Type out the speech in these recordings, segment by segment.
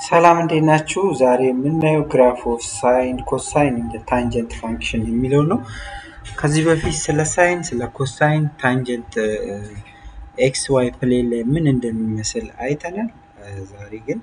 ሰላም እንዴት ናችሁ? ዛሬ የምናየው ግራፍ ኦፍ ሳይን ኮሳይን እንደ ታንጀንት ፋንክሽን የሚለው ነው። ከዚህ በፊት ስለ ሳይን፣ ስለ ኮሳይን፣ ታንጀንት ኤክስ ዋይ ፕሌን ላይ ምን እንደሚመስል አይተናል። ዛሬ ግን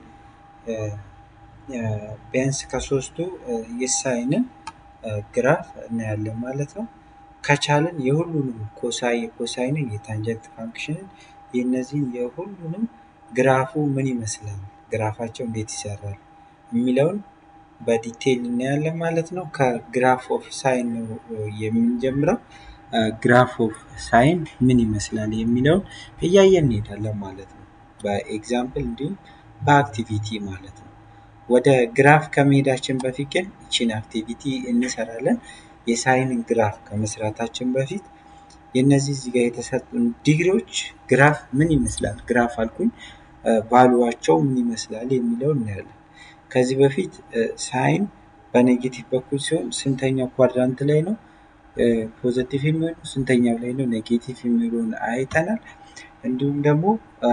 ቢያንስ ከሶስቱ የሳይንን ግራፍ እናያለን ማለት ነው። ከቻልን የሁሉንም ኮሳይ የኮሳይንን የታንጀንት ፋንክሽንን የእነዚህን የሁሉንም ግራፉ ምን ይመስላል ግራፋቸው እንዴት ይሰራል የሚለውን በዲቴይል እናያለን ማለት ነው። ከግራፍ ኦፍ ሳይን ነው የምንጀምረው። ግራፍ ኦፍ ሳይን ምን ይመስላል የሚለውን እያየን እንሄዳለን ማለት ነው። በኤግዛምፕል እንዲሁም በአክቲቪቲ ማለት ነው። ወደ ግራፍ ከመሄዳችን በፊት ግን ይችን አክቲቪቲ እንሰራለን። የሳይንን ግራፍ ከመስራታችን በፊት የእነዚህ እዚህ ጋር የተሰጡን ዲግሪዎች ግራፍ ምን ይመስላል ግራፍ አልኩኝ ቫሉዋቸው ምን ይመስላል የሚለው እናያለን። ከዚህ በፊት ሳይን በኔጌቲቭ በኩል ሲሆን ስንተኛው ኳድራንት ላይ ነው ፖዘቲቭ የሚሆነው ስንተኛው ላይ ነው ኔጌቲቭ የሚሆነውን አይተናል። እንዲሁም ደግሞ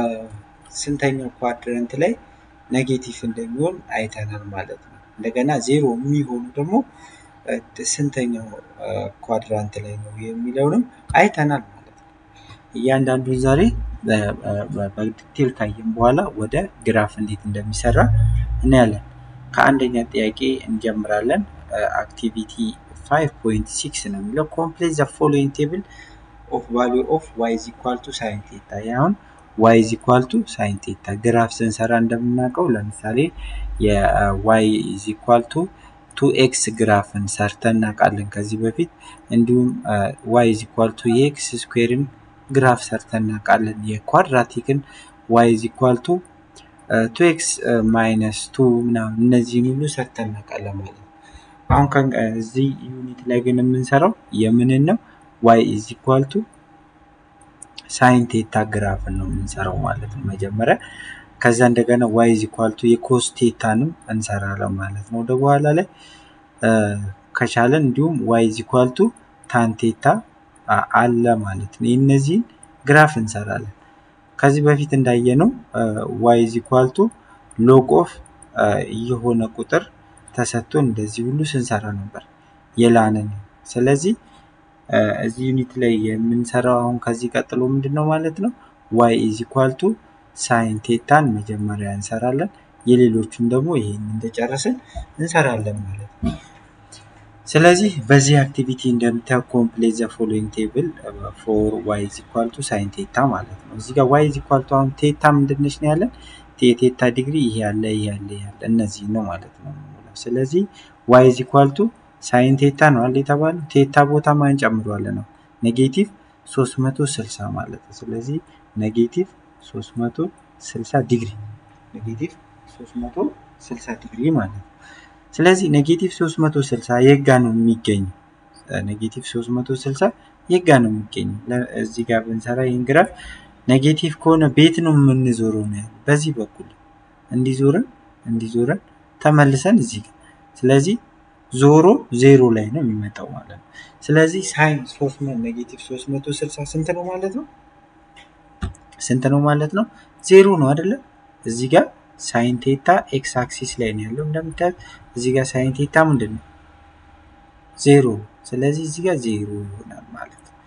ስንተኛው ኳድራንት ላይ ኔጌቲቭ እንደሚሆን አይተናል ማለት ነው። እንደገና ዜሮ የሚሆኑ ደግሞ ስንተኛው ኳድራንት ላይ ነው የሚለውንም አይተናል ማለት ነው። እያንዳንዱን ዛሬ በዲቴል ካየን በኋላ ወደ ግራፍ እንዴት እንደሚሰራ እናያለን። ከአንደኛ ጥያቄ እንጀምራለን። አክቲቪቲ 5.6 ነው የሚለው ኮምፕሌት ዘ ፎሎዊንግ ቴብል ኦፍ ቫሊዩ ኦፍ ዋይ ኢዝ ኢኳል ቱ ሳይን ቴታ። አሁን ዋይ ኢዝ ኢኳል ቱ ሳይን ቴታ ግራፍ ስንሰራ እንደምናውቀው ለምሳሌ የዋይ ኢዝ ኢኳል ቱ ቱ ኤክስ ግራፍን ሰርተን እናውቃለን ከዚህ በፊት እንዲሁም ዋይ ኢዝ ኢኳል ቱ የኤክስ ስኩዌርን ግራፍ ሰርተን እናውቃለን። የኳድራቲክን ዋይ ኢዝ ኢኳል ቱ ቱ ኤክስ ማይነስ ቱ ምናምን እነዚህን ሁሉ ሰርተን እናውቃለን ማለት ነው። አሁን እዚህ ዩኒት ላይ ግን የምንሰራው የምንን ነው? ዋይ ኢዝ ኢኳል ቱ ሳይን ቴታ ግራፍን ነው የምንሰራው ማለት ነው መጀመሪያ። ከዛ እንደገና ዋይ ኢዝ ኢኳል ቱ የኮስ ቴታንም እንሰራለን ማለት ነው ወደ በኋላ ላይ ከቻለን እንዲሁም ዋይ ኢዝ ኢኳል ቱ ታን ቴታ አለ ማለት ነው። የእነዚህን ግራፍ እንሰራለን። ከዚህ በፊት እንዳየነው ዋይ ኢዝ ኢኳል ቱ ሎግ ኦፍ የሆነ ቁጥር ተሰጥቶ እንደዚህ ሁሉ ስንሰራ ነበር የላንን። ስለዚህ እዚህ ዩኒት ላይ የምንሰራው አሁን ከዚህ ቀጥሎ ምንድን ነው ማለት ነው ዋይ ኢዝ ኢኳል ቱ ሳይን ቴታን መጀመሪያ እንሰራለን። የሌሎቹን ደግሞ ይሄን እንደጨረስን እንሰራለን ማለት ነው። ስለዚህ በዚህ አክቲቪቲ እንደምታየው ኮምፕሌት ዘ ፎሎዊንግ ቴብል ፎር ዋይ ኢዝ ኢኳል ቱ ሳይን ቴታ ማለት ነው። እዚህ ጋር ዋይ ኢዝ ኢኳል ቱ አሁን ቴታ ምንድነች ነው ያለን የቴታ ዲግሪ ይሄ ያለ ይሄ ያለ ይሄ ያለ እነዚህ ነው ማለት ነው። ስለዚህ ዋይ ኢዝ ኢኳል ቱ ሳይን ቴታ ነው አለ የተባለው ቴታ ቦታ ማን ጨምሯለን ነው ኔጌቲቭ 360 ማለት ነው። ስለዚህ ኔጌቲቭ 360 ዲግሪ ኔጌቲቭ 360 ዲግሪ ማለት ነው። ስለዚህ ኔጌቲቭ 360 የጋ ነው የሚገኘው። ኔጌቲቭ 360 የጋ ነው የሚገኘው። እዚህ ጋር ብንሰራ ይህን ግራፍ ኔጌቲቭ ከሆነ ቤት ነው የምንዞረው ነው ያለው። በዚህ በኩል እንዲዞረን እንዲዞረን ተመልሰን እዚህ ጋር ስለዚህ ዞሮ ዜሮ ላይ ነው የሚመጣው ማለት ነው። ስለዚህ ሳይን ኔጌቲቭ 360 ስንት ነው ማለት ነው? ስንት ነው ማለት ነው? ዜሮ ነው አይደለም? እዚህ ጋር ሳይን ቴታ ኤክስ አክሲስ ላይ ነው ያለው እንደምታዩት። እዚህ ጋር ሳይን ቴታ ምንድን ነው? ዜሮ። ስለዚህ እዚህ ጋር ዜሮ ይሆናል ማለት ነው።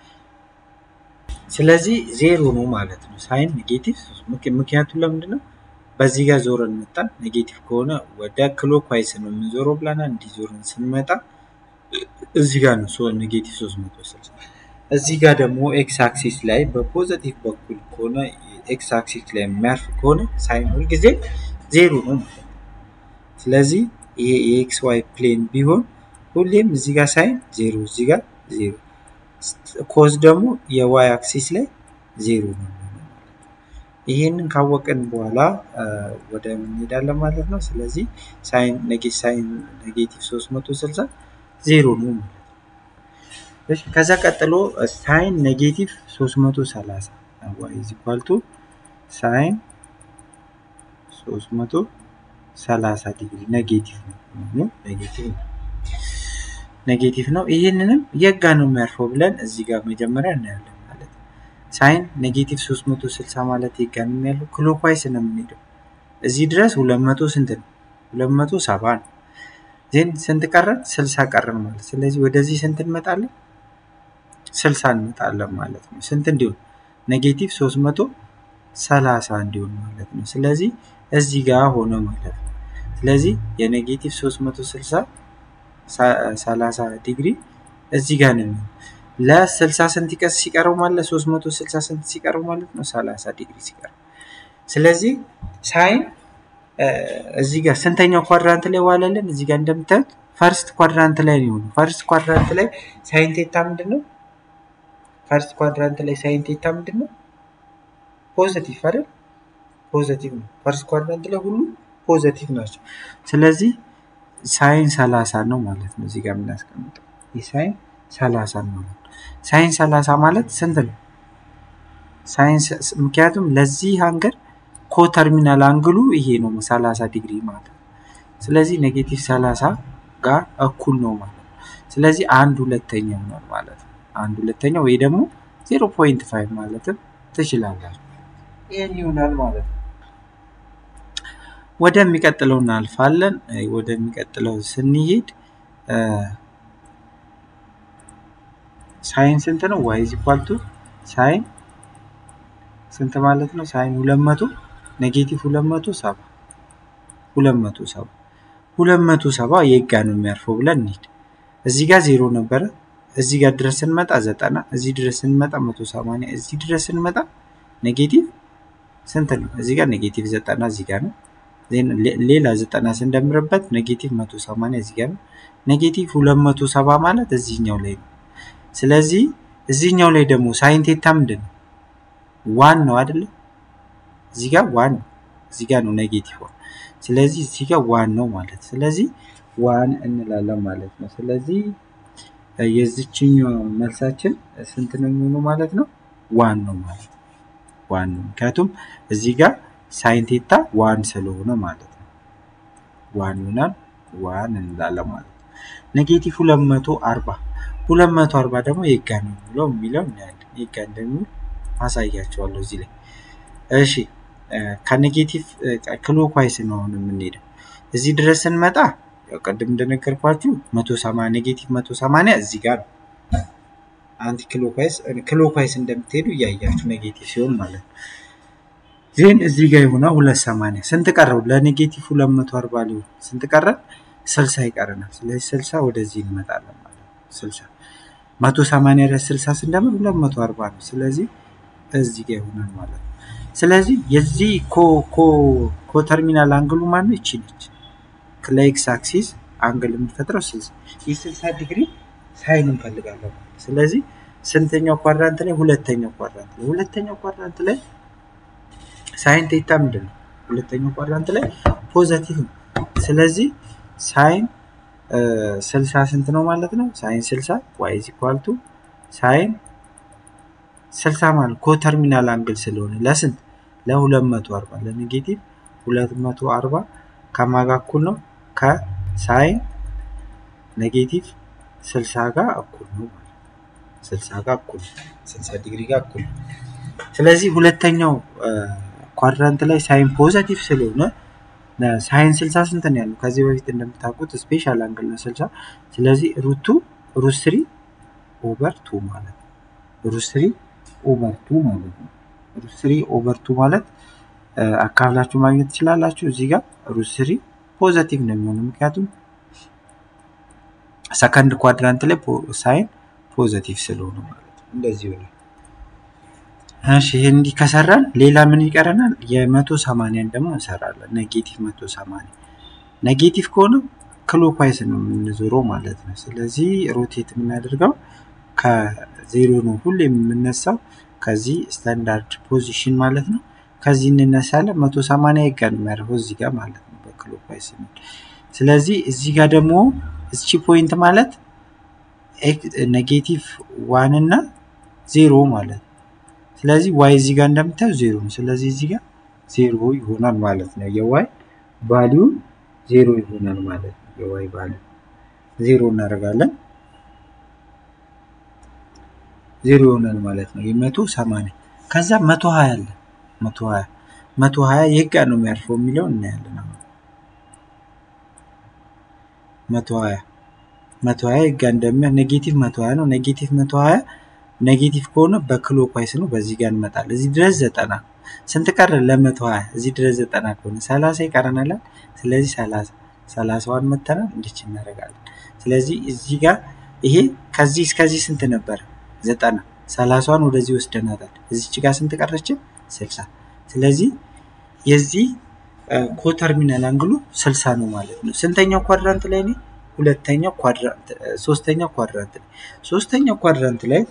ስለዚህ ዜሮ ነው ማለት ነው ሳይን ኔጌቲቭ። ምክንያቱም ለምንድን ነው በዚህ ጋር ዞረን መጣን። ኔጌቲቭ ከሆነ ወደ ክሎክዋይስ ነው የምንዞረው ብለናል። እንዲዞረን ስንመጣ እዚህ ጋር ነው ኔጌቲቭ 360 እዚህ ጋር ደግሞ ኤክስ አክሲስ ላይ በፖዘቲቭ በኩል ከሆነ ኤክስ አክሲስ ላይ የሚያርፍ ከሆነ ሳይን ሁልጊዜ ዜሮ ነው ማለት ነው። ስለዚህ ይሄ የኤክስ ዋይ ፕሌን ቢሆን ሁሌም እዚህ ጋር ሳይን ዜሮ፣ እዚህ ጋር ዜሮ፣ ኮዝ ደግሞ የዋይ አክሲስ ላይ ዜሮ ነው። ይሄንን ካወቅን በኋላ ወደ እንሄዳለን ማለት ነው። ስለዚህ ሳይን ኔጌቲቭ 360 ዜሮ ነው ማለት ነው። ከዛ ቀጥሎ ሳይን ኔጌቲቭ 330 ዋይ ኢዝ ኢኳል ቱ ሳይን 330 ዲግሪ ኔጌቲቭ ነው ኔጌቲቭ ነው ኔጌቲቭ ነው። ይህንንም የጋ ነው የሚያርፈው ብለን እዚህ ጋር መጀመሪያ እናያለን ማለት ነው። ሳይን ኔጌቲቭ 360 ማለት የጋ ነው ያለው ክሎክዋይስ ነው የምንሄደው እዚህ ድረስ ሁለት መቶ ስንት ነው? ሁለት መቶ ሰባ ነው። ዜን ስንት ቀረን? ስልሳ ቀረን ማለት ስለዚህ ወደዚህ ስንት እንመጣለን? ስልሳ እንመጣለን ማለት ነው። ስንት እንዲሆን ኔጌቲቭ ሶስት መቶ ሰላሳ እንዲሆን ማለት ነው። ስለዚህ እዚህ ጋር ሆነ ማለት ነው። ስለዚህ የኔጌቲቭ ሶስት መቶ ስልሳ ሰላሳ ዲግሪ እዚህ ጋር ነው የሚሆነው። ለስልሳ ስንት ይቀስ ሲቀረው ማለት ሶስት መቶ ስልሳ ስንት ሲቀረው ማለት ነው? ሰላሳ ዲግሪ ሲቀረው። ስለዚህ ሳይን እዚህ ጋር ስንተኛው ኳድራንት ላይ ዋለልን? እዚህ ጋር እንደምታዩት ፈርስት ኳድራንት ላይ ነው የሆነው። ፈርስት ኳድራንት ላይ ሳይን ቴታ ምንድን ነው? ፈርስት ኳድራንት ላይ ሳይን ቴታ ምንድን ነው? ፖዘቲቭ አይደል? ፖዘቲቭ ነው። ፈርስት ኳድራንት ላይ ሁሉ ፖዘቲቭ ናቸው። ስለዚህ ሳይን ሰላሳ ነው ማለት ነው። እዚህ ጋር የምናስቀምጠው ይህ ሳይን ሰላሳ ነው ማለት ነው። ሳይን ሰላሳ ማለት ስንት ነው? ሳይን ምክንያቱም ለዚህ አንገር ኮተርሚናል አንግሉ ይሄ ነው ሰላሳ ዲግሪ ማለት ነው። ስለዚህ ኔጌቲቭ ሰላሳ ጋር እኩል ነው ማለት ነው። ስለዚህ አንድ ሁለተኛ ይሆናል ማለት ነው። አንድ ሁለተኛ ወይ ደግሞ ዜሮ ፖይንት ፋይቭ ማለትም ትችላላችሁ። ይህን ይሆናል ማለት ነው። ወደሚቀጥለው እናልፋለን። ወደሚቀጥለው ስንሄድ ሳይን ስንት ነው? ዋይ ኢዝ ኢኳል ቱ ሳይን ስንት ማለት ነው? ሳይን ሁለት መቶ ኔጌቲቭ ሁለት መቶ ሰባ ሁለት መቶ ሰባ ሁለት መቶ ሰባ የት ጋ ነው የሚያርፈው ብለን እንሂድ። እዚህ ጋር ዜሮ ነበረ። እዚህ ጋር ድረስ ስንመጣ ዘጠና እዚህ ድረስ ስንመጣ መቶ ሰማንያ እዚህ ድረስ ስንመጣ ኔጌቲቭ ስንት ነው? እዚህ ጋር ኔጌቲቭ ዘጠና እዚህ ጋር ነው። ሌላ ዘጠና ስንደምርበት ኔጌቲቭ መቶ ሰማንያ እዚህ ጋር ነው። ኔጌቲቭ ሁለት መቶ ሰባ ማለት እዚህኛው ላይ ነው። ስለዚህ እዚህኛው ላይ ደግሞ ሳይን ቴታ ምንድን ነው? ዋን ነው አይደለ? እዚህ ጋር ዋን ነው። እዚህ ጋር ነው ኔጌቲቭ ዋን። ስለዚህ እዚህ ጋር ዋን ነው ማለት ስለዚህ ዋን እንላለን ማለት ነው። ስለዚህ የዚችኛው መልሳችን ስንት ነው የሚሆነው ማለት ነው? ዋን ነው ማለት ነው። ዋን ነው ምክንያቱም እዚህ ጋር ሳይን ቴታ ዋን ስለሆነ ማለት ነው። ዋን ይሆናል ዋን እንላለን ማለት ነው። ኔጌቲቭ ሁለት መቶ አርባ ሁለት መቶ አርባ ደግሞ የጋ ነው የሚለው የሚለው እናያለን። የጋ እንደሚውል አሳያቸዋለሁ እዚህ ላይ። እሺ ከኔጌቲቭ ክሎክዋይስ ነው አሁን የምንሄደው። እዚህ ድረስ ስንመጣ ያው ቅድም እንደነገርኳችሁ መቶ ሰማንያ ኔጌቲቭ መቶ ሰማንያ እዚህ ጋር ነው። አንቲ ክሎክዋይስ ክሎክዋይስ እንደምትሄዱ እያያችሁ ኔጌቲቭ ሲሆን ማለት ነው። ዜን እዚህ ጋር የሆነ ሁለት ሰማንያ ስንት ቀረው? ለኔጌቲቭ ሁለት መቶ አርባ ሊሆን ስንት ቀረን? ስልሳ ይቀረናል። ስለዚህ ስልሳ ወደዚህ እንመጣለን ማለት ነው። ስልሳ መቶ ሰማንያ ላይ ስልሳ ስንደምር ሁለት መቶ አርባ ነው። ስለዚህ እዚህ ጋር ይሆናል ማለት ነው። ስለዚህ የዚህ ኮተርሚናል አንግሉ ማነው? ይቺ ነች። ለኤክስ አክሲስ አንግል የምትፈጥረው ስልሳ ይህ ስልሳ ዲግሪ ሳይን እንፈልጋለን። ስለዚህ ስንተኛው ኳድራንት ላይ? ሁለተኛው ኳድራንት ላይ። ሁለተኛው ኳድራንት ላይ ሳይን ቴታ ምንድን ነው? ሁለተኛው ኳድራንት ላይ ፖዘቲቭ ነው። ስለዚህ ሳይን ስልሳ ስንት ነው ማለት ነው? ሳይን ስልሳ ዋይ ኢዝ ኢኳል ቱ ሳይን ስልሳ ማለት ኮተርሚናል አንግል ስለሆነ ለስንት ለሁለት መቶ አርባ ለኔጌቲቭ ሁለት መቶ አርባ ከማጋ እኩል ነው ከሳይን ኔጌቲቭ ስልሳ ጋር እኩል ነው ማለት ስልሳ ጋር እኩል ስልሳ ዲግሪ ጋር እኩል ነው። ስለዚህ ሁለተኛው ኳድራንት ላይ ሳይን ፖዘቲቭ ስለሆነ ሳይን ስልሳ ስንት ነው ያለው? ከዚህ በፊት እንደምታውቁት ስፔሻል አንግል ነው ስልሳ። ስለዚህ ሩቱ ሩት ስሪ ኦቨር ቱ ማለት ነው። ሩት ስሪ ኦቨር ቱ ማለት ነው። ሩት ስሪ ኦቨር ቱ ማለት አካፍላችሁ ማግኘት ትችላላችሁ። እዚህ ጋር ሩት ስሪ ፖዘቲቭ ነው የሚሆነው ምክንያቱም ሰከንድ ኳድራንት ላይ ሳይን ፖዘቲቭ ስለሆነ ማለት ነው። እንደዚህ ይሆናል። እሺ ይሄን እንዲህ ከሰራን ሌላ ምን ይቀረናል? የመቶ ሰማንያን ደግሞ እንሰራለን። ኔጌቲቭ መቶ ሰማንያ ኔጌቲቭ ከሆነ ክሎክዋይስ ነው የምንዞረው ማለት ነው። ስለዚህ ሮቴት የምናደርገው ከዜሮ ነው ሁሌ የምነሳው ከዚህ ስታንዳርድ ፖዚሽን ማለት ነው። ከዚህ እንነሳለን። መቶ ሰማንያ ይጋ ነው የሚያደርገው እዚህ ጋር ማለት ነው በክሎክዋይስ ነው። ስለዚህ እዚህ ጋር ደግሞ እቺ ፖይንት ማለት ኔጌቲቭ ዋን እና ዜሮ ማለት ነው። ስለዚህ ዋይ እዚህ ጋር እንደምታዩ ዜሮ ነው። ስለዚህ እዚህ ጋር ዜሮ ይሆናል ማለት ነው። የዋይ ቫሊዩ ዜሮ ይሆናል ማለት ነው። የዋይ ቫሊዩ ዜሮ እናደርጋለን። ዜሮ ይሆናል ማለት ነው። የመቶ ሰማንያ ከዛ መቶ ሀያ አለ። መቶ ሀያ መቶ ሀያ የት ጋር ነው የሚያርፈው የሚለው እናያለን። አሁን መቶ ሀያ መቶ ሀያ የት ጋር እንደሚያርፍ ኔጌቲቭ መቶ ሀያ ነው። ኔጌቲቭ መቶ ሀያ ኔጌቲቭ ከሆነ በክሎክዋይስ ነው። በዚህ ጋር እንመጣለን። እዚህ ድረስ ዘጠና ስንት ቀረ? ለመቶ ሀያ እዚህ ድረስ ዘጠና ከሆነ ሰላሳ ይቀረናል። ስለዚህ ሰላሳ ሰላሳዋን መተናል እንዲች እናደርጋለን። ስለዚህ እዚህ ጋር ይሄ ከዚህ እስከዚህ ስንት ነበረ? ዘጠና ሰላሳዋን ወደዚህ ወስደናታል። እዚች ጋር ስንት ቀረችን? ስልሳ ስለዚህ የዚህ ኮተርሚናል አንግሉ ስልሳ ነው ማለት ነው። ስንተኛው ኳድራንት ላይ ነው? ሁለተኛው ኳድራንት ሶስተኛው ኳድራንት ላይ ሶስተኛው ኳድራንት ላይ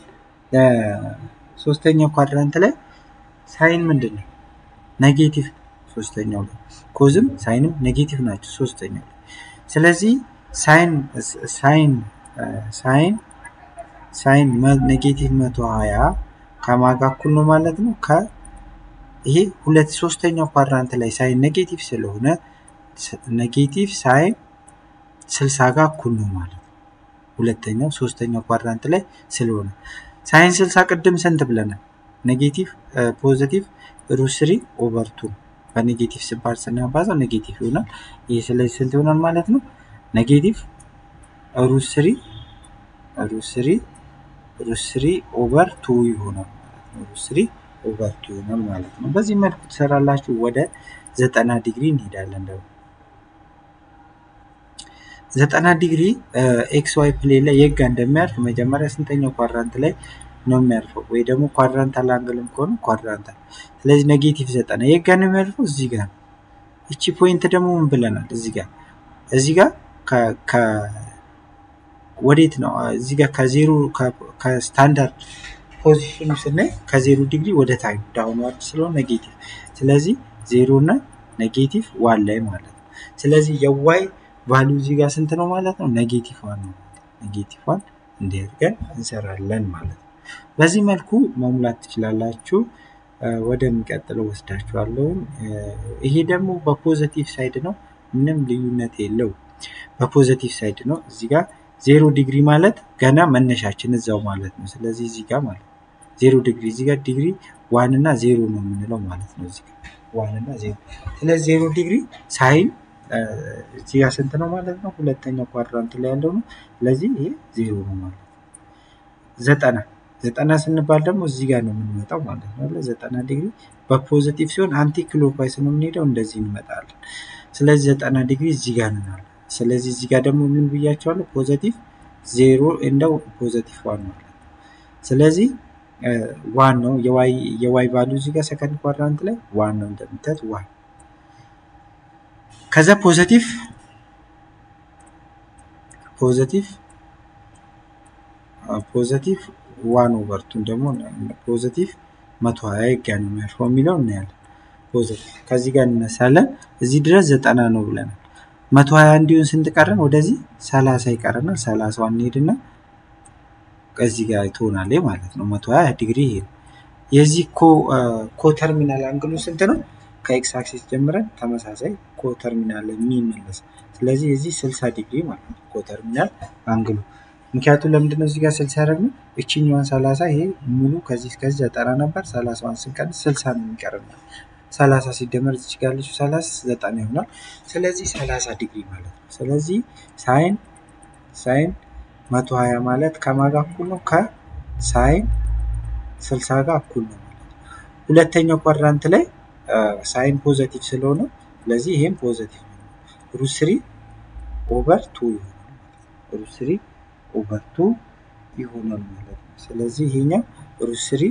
ሶስተኛው ኳድራንት ላይ ሳይን ምንድን ነው? ኔጌቲቭ ሶስተኛው ላይ ኮዝም ሳይንም ኔጌቲቭ ናቸው ሶስተኛው ላይ ስለዚህ ሳይን ሳይን ሳይን ሳይን ኔጌቲቭ መቶ ሀያ ከማጋ እኩል ነው ማለት ነው። ከ ይሄ ሁለት ሶስተኛው ኳድራንት ላይ ሳይን ኔጌቲቭ ስለሆነ ኔጌቲቭ ሳይን ስልሳ ጋር እኩል ነው ማለት ነው። ሁለተኛው ሶስተኛው ኳድራንት ላይ ስለሆነ ሳይን ስልሳ ቅድም ስንት ብለናል? ኔጌቲቭ ፖዚቲቭ ሩት ስሪ ኦቨር ቱ በኔጌቲቭ ሲባል ስናባዛው ኔጌቲቭ ይሆናል። ይህ ስለዚህ ስንት ይሆናል ማለት ነው? ኔጌቲቭ ሩት ስሪ ሩት ስሪ ሩት ስሪ ኦቨር ቱ ይሆናል ማለት ነው። ሩት ስሪ ኦቨር ቱ ይሆናል ማለት ነው። በዚህ መልኩ ትሰራላችሁ። ወደ ዘጠና ዲግሪ እንሄዳለን ደግሞ ዘጠና ዲግሪ ኤክስ ዋይ ፕሌን ላይ የጋ እንደሚያርፍ መጀመሪያ ስንተኛው ኳድራንት ላይ ነው የሚያርፈው? ወይ ደግሞ ኳድራንታል አንግልም ከሆነ ኳድራንታል። ስለዚህ ኔጌቲቭ ዘጠና የጋ ነው የሚያርፈው እዚህ ጋር ነው። እቺ ፖይንት ደግሞ ምን ብለናል? እዚህ ጋር እዚህ ጋር ወዴት ነው? እዚህ ጋር ከዜሮ ከስታንዳርድ ፖዚሽኑ ስናይ ከዜሮ ዲግሪ ወደ ታች ዳውንዋርድ ስለሆነ ኔጌቲቭ። ስለዚህ ዜሮ እና ኔጌቲቭ ዋን ላይ ማለት ነው። ስለዚህ የዋይ ቫሉ እዚህ ጋር ስንት ነው ማለት ነው? ኔጌቲቭ ዋን ነው። ኔጌቲቭ ዋን እንዲያድርገን እንሰራለን ማለት ነው። በዚህ መልኩ መሙላት ትችላላችሁ። ወደሚቀጥለው ወስዳችኋለሁ። ይሄ ደግሞ በፖዘቲቭ ሳይድ ነው፣ ምንም ልዩነት የለው። በፖዘቲቭ ሳይድ ነው። እዚህ ጋር ዜሮ ዲግሪ ማለት ገና መነሻችን እዛው ማለት ነው። ስለዚህ እዚህ ጋር ማለት ዜሮ ዲግሪ እዚህ ጋር ዲግሪ ዋን እና ዜሮ ነው የምንለው ማለት ነው። እዚህ ጋር ዋን እና ዜሮ። ስለዚህ ዜሮ ዲግሪ ሳይን እዚህ ጋር ስንት ነው ማለት ነው? ሁለተኛው ኳድራንት ላይ ያለው ነው። ስለዚህ ይሄ ዜሮ ነው ማለት ነው። ዘጠና ዘጠና ስንባል ደግሞ እዚህ ጋር ነው የምንመጣው ማለት ነው። ዘጠና ዲግሪ በፖዚቲቭ ሲሆን አንቲ ክሎክዋይስ ነው የምንሄደው፣ እንደዚህ እንመጣለን። ስለዚህ ዘጠና ዲግሪ እዚህ ጋር ነናል። ስለዚህ እዚህ ጋር ደግሞ ምን ብያቸዋለሁ? ፖዘቲቭ ዜሮ እንደው ፖዘቲቭ ዋን ማለት ነው። ስለዚህ ዋን ነው የዋይ ቫሉ እዚህ ጋር ሰከንድ ኳድራንት ላይ ዋን ነው እንደምታዩት ዋን ከዛ ፖዘቲቭ ፖዘቲቭ ፖዘቲቭ ዋን ኦቨርቱን ደግሞ ፖዘቲቭ መቶ ሀያ ይጋ ነው የሚያርፈው የሚለው እናያለን። ፖዘቲቭ ከዚህ ጋር እንነሳለን። እዚህ ድረስ ዘጠና ነው ብለናል። መቶ ሀያ እንዲሁን ስንት ቀረን? ወደዚህ ሰላሳ ይቀረናል። ሰላሳዋን እንሄድና ከዚህ ጋር ትሆናለች ማለት ነው። መቶ ሀያ ዲግሪ ይሄ ነው። የዚህ ኮተርሚናል አንግሉ ስንት ነው? ከኤክስ አክሲስ ጀምረን ተመሳሳይ ኮተርሚናል የሚመለስ ስለዚህ የዚህ 60 ዲግሪ ማለት ነው ኮተርሚናል አንግሉ። ምክንያቱም ለምንድነው እዚህ ጋር 60 ያደረግነው? እችኛዋን 30 ይሄ ሙሉ ከዚህ እስከዚህ ዘጠና ነበር። 30ዋን ስንቀንስ 60 ነው የሚቀርናል። 30 ሲደመር እዚህ ጋር ያለችው 30 ዘጠና ይሆናል። ስለዚህ 30 ዲግሪ ማለት ነው። ስለዚህ ሳይን ሳይን 120 ማለት ከማጋ እኩል ነው ከሳይን 60 ጋር እኩል ነው ማለት ነው። ሁለተኛው ኳድራንት ላይ ሳይን ፖዘቲቭ ስለሆነ ስለዚህ ይሄም ፖዘቲቭ ነው። ሩት ስሪ ኦቨር ቱ ይሆናል። ሩት ስሪ ኦቨር ቱ ይሆናል ማለት ነው። ስለዚህ ይሄኛው ሩት ስሪ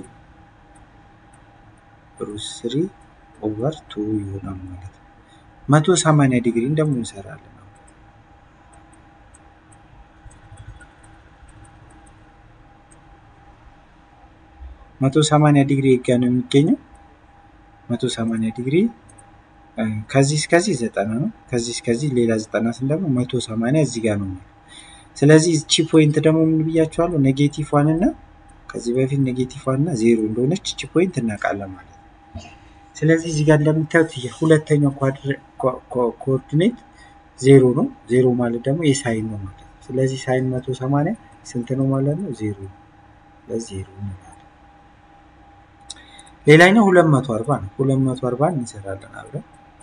ሩት ስሪ ኦቨር ቱ ይሆናል ማለት ነው። መቶ ሰማንያ ዲግሪን ደግሞ እንሰራለን። መቶ ሰማንያ ዲግሪ ጋ ነው የሚገኘው። መቶ ሰማንያ ዲግሪ ከዚህ እስከዚህ ዘጠና ነው። ከዚህ እስከዚህ ሌላ ዘጠና ስን ደግሞ መቶ ሰማንያ እዚህ ጋር ነው። ስለዚህ እቺ ፖይንት ደግሞ ምን ብያቸዋለሁ? ኔጌቲቭ ዋን እና ከዚህ በፊት ኔጌቲቭ ዋን እና ዜሮ እንደሆነች እቺ ፖይንት እናውቃለን ማለት ነው። ስለዚህ እዚህ ጋር እንደምታዩት ሁለተኛው ኮኦርዲኔት ዜሮ ነው። ዜሮ ማለት ደግሞ የሳይን ነው ማለት ነው። ስለዚህ ሳይን መቶ ሰማንያ ስንት ነው ማለት ነው? ዜሮ ስለዚህ ዜሮ ነው። ሌላኛው ሁለት መቶ አርባ ነው። ሁለት መቶ አርባ እንሰራለን አብረን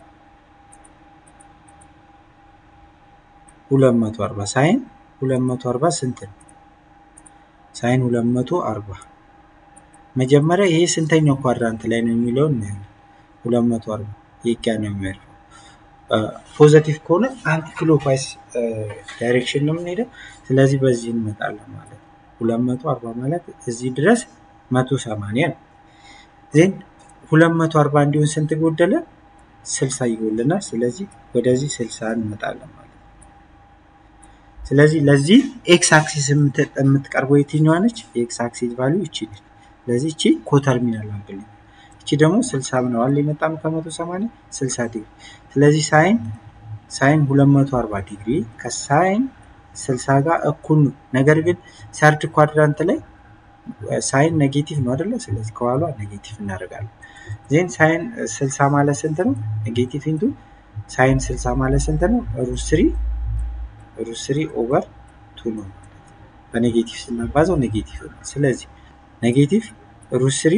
ሁለት መቶ አርባ ሳይን ሁለት መቶ አርባ ስንት ነው? ሳይን ሁለት መቶ አርባ መጀመሪያ ይሄ ስንተኛው ኳድራንት ላይ ነው የሚለውን እናያለን። ሁለት መቶ አርባ የጋ ነው የሚያልፈው። ፖዘቲቭ ከሆነ አንቲ ክሎክዋይዝ ዳይሬክሽን ነው የምንሄደው። ስለዚህ በዚህ እንመጣለን ማለት ነው። ሁለት መቶ አርባ ማለት እዚህ ድረስ መቶ ሰማንያ ነው። ዜን ሁለት መቶ አርባ እንዲሆን ስንት ጎደለ? ስልሳ ይጎልናል። ስለዚህ ወደዚህ ስልሳ እንመጣለን ማለት ነው። ስለዚህ ለዚህ ኤክስ አክሲስ የምትቀርበው የትኛዋ ነች? የኤክስ አክሲስ ቫሊዩ እቺ ነች። ስለዚህ እቺ ኮተርሚናል አንግል ነው። እቺ ደግሞ ስልሳ ምነዋል የመጣ ነው ከመቶ ሰማንያ ስልሳ ዲግሪ። ስለዚህ ሳይን ሳይን ሁለት መቶ አርባ ዲግሪ ከሳይን ስልሳ ጋር እኩል ነው። ነገር ግን ሰርድ ኳድራንት ላይ ሳይን ኔጌቲቭ ነው አይደለ? ስለዚህ ከኋሏ ኔጌቲቭ እናደርጋለን። ዜን ሳይን ስልሳ ማለት ስንት ነው? ኔጌቲቭ ኢንቱ ሳይን ስልሳ ማለት ስንት ነው? ሩት ስሪ ሩት ስሪ ኦቨር ቱ ነው ማለት ነው። በኔጌቲቭ ስናባዛው ኔጌቲቭ ነው። ስለዚህ ኔጌቲቭ ሩት ስሪ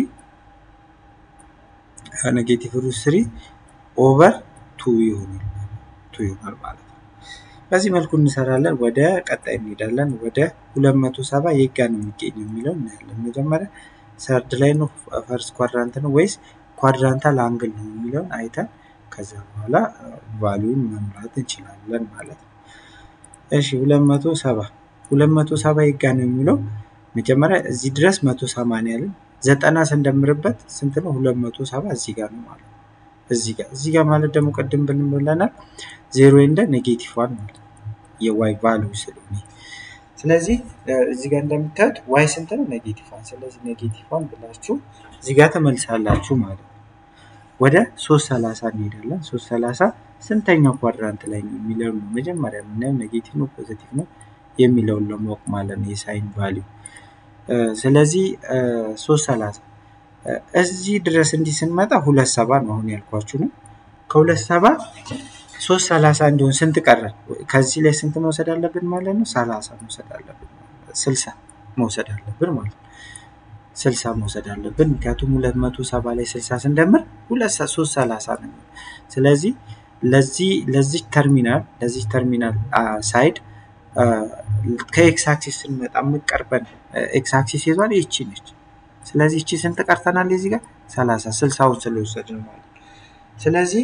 ኔጌቲቭ ሩት ስሪ ኦቨር ቱ ይሆናል ቱ ይሆናል ማለት ነው። በዚህ መልኩ እንሰራለን። ወደ ቀጣይ እንሄዳለን። ወደ ሁለት መቶ ሰባ የጋ ነው የሚገኘው የሚለው እናያለን። መጀመሪያ ሰርድ ላይ ነው ፈርስት ኳድራንት ነው ወይስ ኳድራንታል አንግል ነው የሚለውን አይተን ከዛ በኋላ ቫሊዩን መምራት እንችላለን ማለት ነው። እሺ ሁለት መቶ ሰባ ሁለት መቶ ሰባ የጋ ነው የሚለው መጀመሪያ እዚህ ድረስ መቶ ሰማንያ ያለን ዘጠና ስንደምርበት ስንት ነው? ሁለት መቶ ሰባ እዚህ ጋር ነው ማለት ነው። እዚህ ጋር እዚህ ጋር ማለት ደግሞ ቅድም ብንብለናል ዜሮ እንደ ኔጌቲቭ ዋን ማለት ነው የዋይ ቫልዩ ስለሆነ ስለዚህ እዚህ ጋር እንደምታዩት ዋይ ስንት ነው? ኔጌቲቭ ዋን። ስለዚህ ኔጌቲቭ ዋን ብላችሁ እዚህ ጋር ተመልሳላችሁ ማለት ነው። ወደ ሶስት ሰላሳ እንሄዳለን። ሶስት ሰላሳ ስንተኛው ኳድራንት ላይ ነው የሚለው ነው መጀመሪያ የምናየው ኔጌቲቭ ነው ፖዘቲቭ ነው የሚለውን ለማወቅ ማለት ነው የሳይን ቫልዩ ስለዚህ ሶስት ሰላሳ እዚህ ድረስ እንዲህ ስንመጣ ሁለት ሰባ ነው አሁን ያልኳችሁ ነው። ከሁለት ሰባ ሶስት ሰላሳ እንዲሆን ስንት ቀረን? ከዚህ ላይ ስንት መውሰድ አለብን ማለት ነው? ሰላሳ መውሰድ አለብን ስልሳ መውሰድ አለብን ማለት ነው። ስልሳ መውሰድ አለብን ምክንያቱም ሁለት መቶ ሰባ ላይ ስልሳ ስንደምር ሁለት ሶስት ሰላሳ ነው። ስለዚህ ለዚህ ለዚህ ተርሚናል ለዚህ ተርሚናል ሳይድ ከኤክስ አክሲስ ስንመጣ የምትቀርበን ኤክስ አክሲስ ይዟል ይቺ ነች። ስለዚህ እቺ ስንት ቀርተናል? እዚህ ጋር ሰላሳ ስልሳውን ስለወሰድን ማለት ነው። ስለዚህ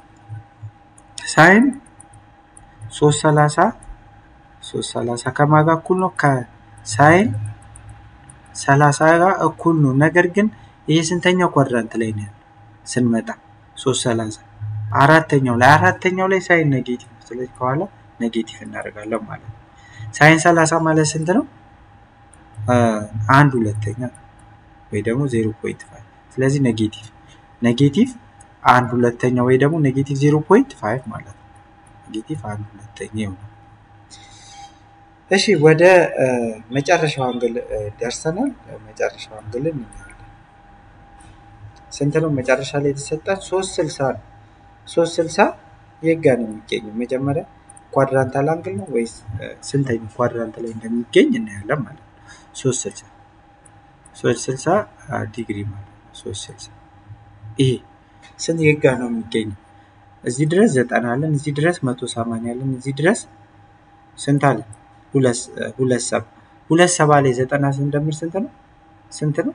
ሳይን ሶስት ሰላሳ ሶስት ሰላሳ ከማን ጋር እኩል ነው? ከሳይን ሰላሳ ጋር እኩል ነው። ነገር ግን ይሄ ስንተኛው ኳድራንት ላይ ነው ያለው ስንመጣ ሶስት ሰላሳ አራተኛው ላይ አራተኛው ላይ ሳይን ኔጌቲቭ ነው። ስለዚህ ከኋላ ኔጌቲቭ እናደርጋለን ማለት ነው። ሳይን ሰላሳ ማለት ስንት ነው? አንድ ሁለተኛ ወይ ደግሞ ዜሮ ፖይንት ፋይቭ ስለዚህ ኔጌቲቭ ኔጌቲቭ አንድ ሁለተኛ ወይ ደግሞ ኔጌቲቭ ዜሮ ፖይንት ፋይቭ ማለት ነው። ኔጌቲቭ አንድ ሁለተኛ ይሆናል። እሺ ወደ መጨረሻው አንግል ደርሰናል። መጨረሻው አንግል እናያለን። ስንት ነው መጨረሻ ላይ የተሰጠን? ሶስት ስልሳ ነው። ሶስት ስልሳ የጋ ነው የሚገኘው መጀመሪያ ኳድራንታል አንግል ነው ወይስ ስንተኛው ኳድራንት ላይ እንደሚገኝ እናያለን ማለት ነው። ሶስት ስልሳ ሶስት ስልሳ ዲግሪ ማለት ነው። ሶስት ስልሳ ይሄ ስንት የጋ ነው የሚገኘው? እዚህ ድረስ ዘጠና አለን፣ እዚህ ድረስ መቶ ሰማንያ አለን፣ እዚህ ድረስ ስንት አለን? ሁለት ሰባ ሁለት ሰባ ላይ ዘጠና ስንደምር ስንት ነው? ስንት ነው?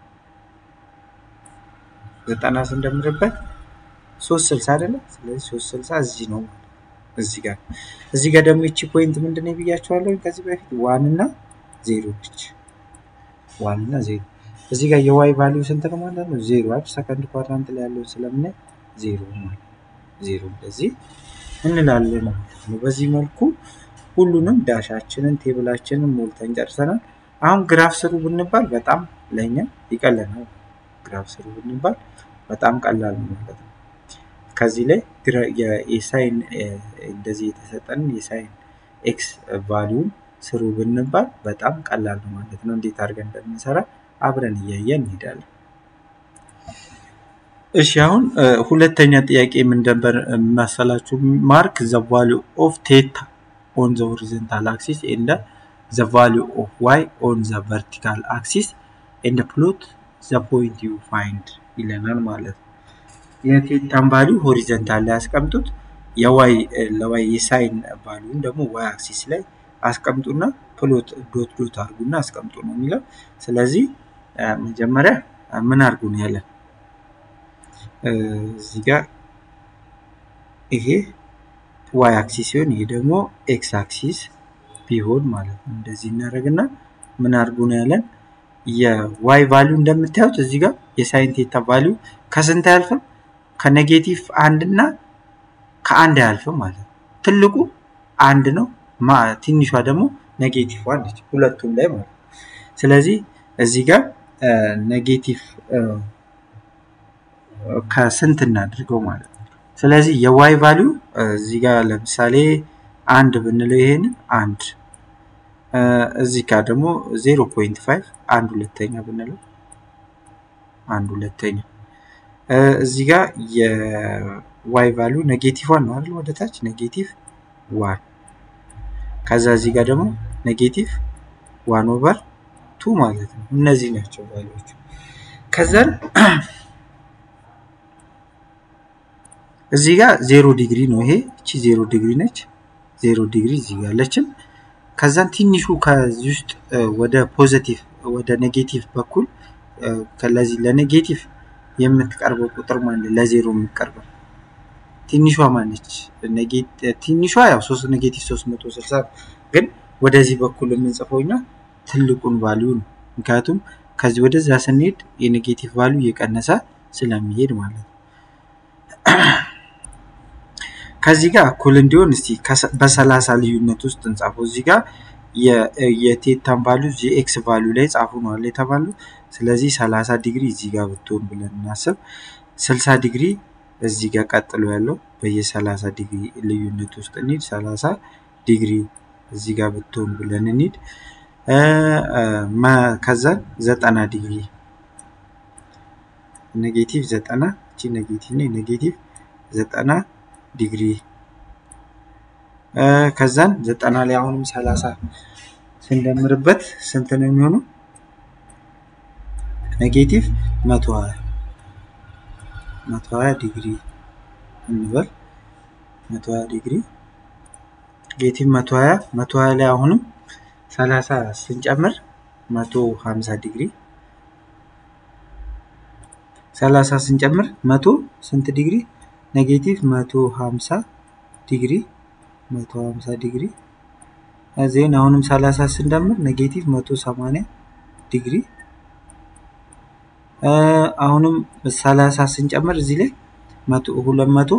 ዘጠና ስንደምርበት ሶስት ስልሳ አይደለም። ስለዚህ ሶስት ስልሳ እዚህ ነው እዚህ ጋር እዚህ ጋር ደግሞ ይቺ ፖይንት ምንድን ነው ብያቸዋለሁ ከዚህ በፊት ዋን እና ዜሮ ነች። ዋን እና ዜሮ እዚህ ጋር የዋይ ቫሊዩ ስንት ነው ማለት ነው? ዜሮ አይደል? ሰከንድ ኳድራንት ላይ ያለውን ስለምናይ ዜሮ ማለት ዜሮ እንደዚህ እንላለን ማለት ነው። በዚህ መልኩ ሁሉንም ዳሻችንን ቴብላችንን ሞልተን ጨርሰናል። አሁን ግራፍ ስሩ ብንባል በጣም ለእኛ ይቀለናል። ግራፍ ስሩ ብንባል በጣም ቀላል ነው ማለት ነው። ከዚህ ላይ የሳይን እንደዚህ የተሰጠንን የሳይን ኤክስ ቫሊዩን ስሩ ብንባል በጣም ቀላል ነው ማለት ነው። እንዴት አድርገን እንደምንሰራ አብረን እያየን እንሄዳለን። እሺ አሁን ሁለተኛ ጥያቄ ምን ነበር መሰላችሁ? ማርክ ዘ ቫሊዩ ኦፍ ቴታ ኦን ዘ ሆሪዞንታል አክሲስ ኤንድ ዘ ቫሊዩ ኦፍ ዋይ ኦን ዘ ቨርቲካል አክሲስ ኤንድ ፕሎት ዘ ፖይንት ዩ ፋይንድ ይለናል ማለት ነው። የቴታን ቫሊዩ ሆሪዘንታል ላይ ያስቀምጡት። የዋይ ለዋይ የሳይን ቫሊዩን ደግሞ ዋይ አክሲስ ላይ አስቀምጡና ፕሎት ዶት ዶት አድርጉና አስቀምጡ ነው የሚለው። ስለዚህ መጀመሪያ ምን አድርጉ ነው ያለን እዚህ ጋር ይሄ ዋይ አክሲስ ሲሆን ይሄ ደግሞ ኤክስ አክሲስ ቢሆን ማለት ነው። እንደዚህ እናደርግና ምን አድርጉ ነው ያለን የዋይ ቫሊዩ እንደምታዩት እዚህ ጋር የሳይን ቴታ ቫሊዩ ከስንት አያልፍም? ከኔጌቲቭ አንድ እና ከአንድ አያልፍም ማለት ነው። ትልቁ አንድ ነው፣ ትንሿ ደግሞ ኔጌቲቭ ዋን ነች፣ ሁለቱም ላይ ማለት ነው። ስለዚህ እዚህ ጋር ኔጌቲቭ ከስንት እናድርገው ማለት ነው። ስለዚህ የዋይ ቫሊዩ እዚህ ጋር ለምሳሌ አንድ ብንለው ይሄን አንድ እዚህ ጋር ደግሞ ዜሮ ፖይንት ፋይቭ አንድ ሁለተኛ ብንለው አንድ ሁለተኛ እዚህ ጋር የዋይ ቫሊዩ ኔጌቲቭ ዋን ነው አይደል? ወደ ታች ኔጌቲቭ ዋን ከዛ እዚህ ጋር ደግሞ ኔጌቲቭ ዋን ኦቨር ቱ ማለት ነው። እነዚህ ናቸው ቫሊዎቹ። ከዛን እዚህ ጋር ዜሮ ዲግሪ ነው ይሄ እቺ ዜሮ ዲግሪ ነች። ዜሮ ዲግሪ እዚህ ጋር አለችን። ከዛን ትንሹ ከዚህ ውስጥ ወደ ፖዘቲቭ ወደ ኔጌቲቭ በኩል ለዚህ ለኔጌቲቭ የምትቀርበው ቁጥር ማለት ለዜሮ የምትቀርበው ትንሿ ማነች? ትንሿ ያው ሶስት ኔጌቲቭ ሶስት መቶ ስልሳ ግን ወደዚህ በኩል የምንጽፈው እኛ ትልቁን ቫሊዩ ነው። ምክንያቱም ከዚህ ወደዛ ስንሄድ የኔጌቲቭ ቫሊዩ እየቀነሰ ስለሚሄድ ማለት ነው። ከዚህ ጋር እኩል እንዲሆን እስቲ በሰላሳ ልዩነት ውስጥ እንጻፈው። እዚህ ጋር የቴታን ቫሊዩ የኤክስ ቫሊዩ ላይ ጻፉ ነው አለ የተባለው። ስለዚህ ሰላሳ ዲግሪ እዚህ ጋር ብትሆን ብለን እናስብ። ስልሳ ዲግሪ እዚህ ጋር ቀጥሎ ያለው በየሰላሳ ዲግሪ ልዩነት ውስጥ እንሂድ። ሰላሳ ዲግሪ እዚህ ጋር ብትሆን ብለን እንሂድ። ከዛን ዘጠና ዲግሪ ኔጌቲቭ ዘጠና እቺ ኔጌቲቭ ነ ኔጌቲቭ ዘጠና ዲግሪ ከዛን ዘጠና ላይ አሁንም ሰላሳ ስንደምርበት ስንት ነው የሚሆነው? ኔጌቲቭ መቶ ሀያ መቶ ሀያ ዲግሪ እንበል መቶ ሀያ ዲግሪ ኔጌቲቭ መቶ ሀያ መቶ ሀያ ላይ አሁንም ሰላሳ ስንጨምር መቶ ሀምሳ ዲግሪ ሰላሳ ስንጨምር መቶ ስንት ዲግሪ ኔጌቲቭ መቶ ሀምሳ ዲግሪ መቶ ሀምሳ ዲግሪ ዜን አሁንም ሰላሳ ስንደምር ኔጌቲቭ መቶ ሰማንያ ዲግሪ አሁንም ሰላሳ ስንጨምር እዚህ ላይ መቶ ሁለት መቶ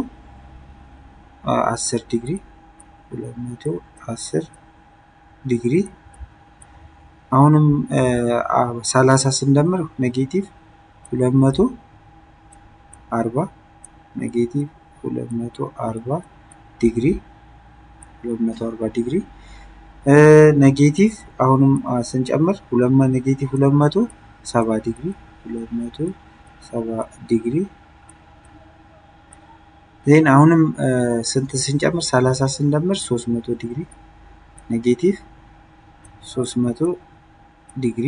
አስር ዲግሪ ሁለት መቶ አስር ዲግሪ አሁንም ሰላሳ ስንደምር ኔጌቲቭ ሁለት መቶ አርባ ኔጌቲቭ ሁለት መቶ አርባ ዲግሪ ሁለት መቶ አርባ ዲግሪ ኔጌቲቭ አሁንም ስንጨምር ሁለት ኔጌቲቭ ሁለት መቶ ሰባ ዲግሪ ሁለት መቶ ሰባ ዲግሪ ዜን አሁንም ስንት ስንጨምር ሰላሳ ስንደምር ሶስት መቶ ዲግሪ ኔጌቲቭ ሶስት መቶ ዲግሪ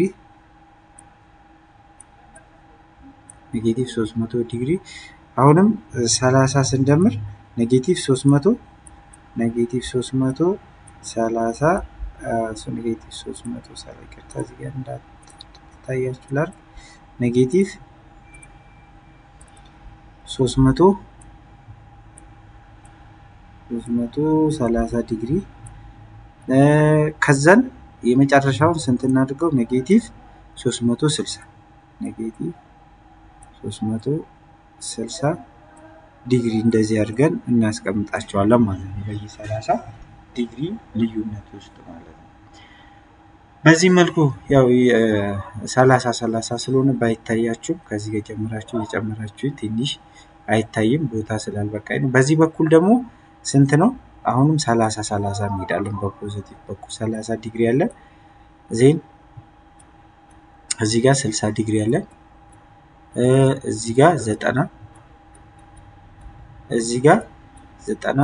ኔጌቲቭ ሶስት መቶ ዲግሪ አሁንም ሰላሳ ስንደምር ኔጌቲቭ ሶስት መቶ ኔጌቲቭ ሶስት መቶ ሰላሳ ኔጌቲቭ ሶስት መቶ ሰላ ይቅርታ እዚህ ጋር እንዳታያችሁ ላድርግ ኔጌቲቭ ሶስት መቶ ሶስት መቶ ሰላሳ ዲግሪ ከዛን የመጨረሻውን ስንት እናድርገው ኔጌቲቭ ሶስት መቶ ስልሳ ኔጌቲቭ ሶስት መቶ ስልሳ ዲግሪ እንደዚህ አድርገን እናስቀምጣቸዋለን ማለት ነው። በየ ሰላሳ ዲግሪ ልዩነት ውስጥ ማለት ነው። በዚህ መልኩ ያው ሰላሳ ሰላሳ ስለሆነ ባይታያችሁም ከዚህ ጋር ጀምራችሁ እየጨመራችሁ ትንሽ አይታይም ቦታ ስላልበቃኝ ነው። በዚህ በኩል ደግሞ ስንት ነው? አሁንም ሰላሳ ሰላሳ እንሄዳለን። በፖዚቲቭ በኩል ሰላሳ ዲግሪ አለን። ዜን እዚህ ጋር ስልሳ ዲግሪ አለን። እዚህ ጋር ዘጠና እዚህ ጋር ዘጠና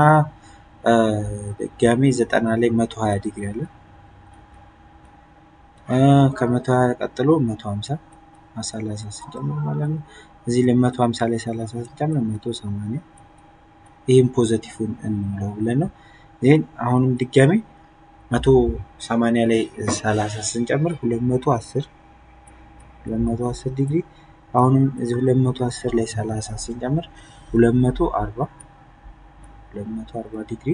ድጋሜ ዘጠና ላይ መቶ ሀያ ዲግሪ አለ። ከመቶ ሀያ ቀጥሎ መቶ ሀምሳ ሰላሳ ስንጨምር ማለት ነው። እዚህ ላይ መቶ ሀምሳ ላይ ሰላሳ ስንጨምር መቶ ሰማንያ ይህም ፖዘቲቭን እንለው ብለን ነው። ይህን አሁንም ድጋሜ መቶ ሰማንያ ላይ ሰላሳ ስንጨምር ሁለት መቶ አስር ሁለት መቶ አስር ዲግሪ አሁንም እዚህ ሁለት መቶ አስር ላይ ሰላሳ ስንጨምር ሁለት መቶ አርባ ሁለት መቶ አርባ ዲግሪ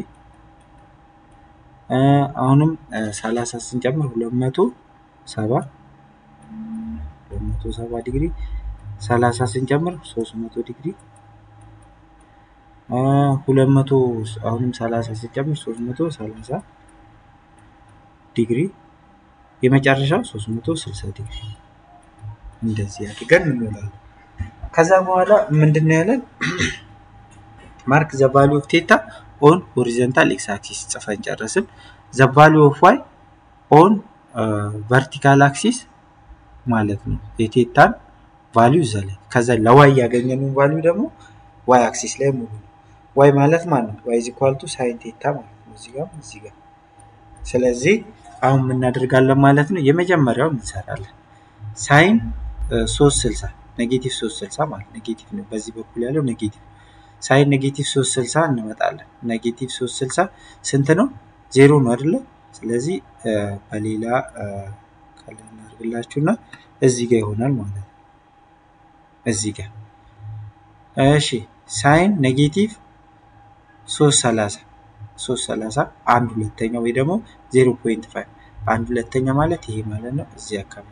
አሁንም ሰላሳ ስንጨምር ሁለት መቶ ሰባ ሁለት መቶ ሰባ ዲግሪ ሰላሳ ስንጨምር ሶስት መቶ ዲግሪ ሁለት መቶ አሁንም ሰላሳ ስንጨምር ሶስት መቶ ሰላሳ ዲግሪ የመጨረሻው ሶስት መቶ ስልሳ ዲግሪ እንደዚህ አድርገን እንሞላለን። ከዛ በኋላ ምንድን ነው ያለን? ማርክ ዘ ቫሉ ኦፍ ቴታ ኦን ሆሪዘንታል ኤክስ አክሲስ ጽፈን ጨረስን። ዘ ቫሉ ኦፍ ዋይ ኦን ቨርቲካል አክሲስ ማለት ነው የቴታን ቫሊዩ እዛ ላይ ከዛ ለዋይ ያገኘነውን ቫሊዩ ደግሞ ዋይ አክሲስ ላይ ሙሉ ነው። ዋይ ማለት ማለት ነው ዋይ ኢኳል ቱ ሳይን ቴታ ማለት ነው እዚህ ጋር እዚህ ጋር። ስለዚህ አሁን የምናደርጋለን ማለት ነው የመጀመሪያው እንሰራለን ሳይን ሶስት ስልሳ ኔጌቲቭ ሶስት ስልሳ ማለት ኔጌቲቭ ነው። በዚህ በኩል ያለው ኔጌቲቭ ሳይን ኔጌቲቭ ሶስት ስልሳ እንመጣለን። ኔጌቲቭ ሶስት ስልሳ ስንት ነው? ዜሮ ነው አይደለ? ስለዚህ በሌላ ቀለም እናድርግላችሁና እዚህ ጋር ይሆናል ማለት ነው። እዚህ ጋር እሺ፣ ሳይን ኔጌቲቭ ሶስት ሰላሳ ሶስት ሰላሳ አንድ ሁለተኛ ወይ ደግሞ ዜሮ ፖይንት ፋይቭ አንድ ሁለተኛ ማለት ይሄ ማለት ነው እዚህ አካባቢ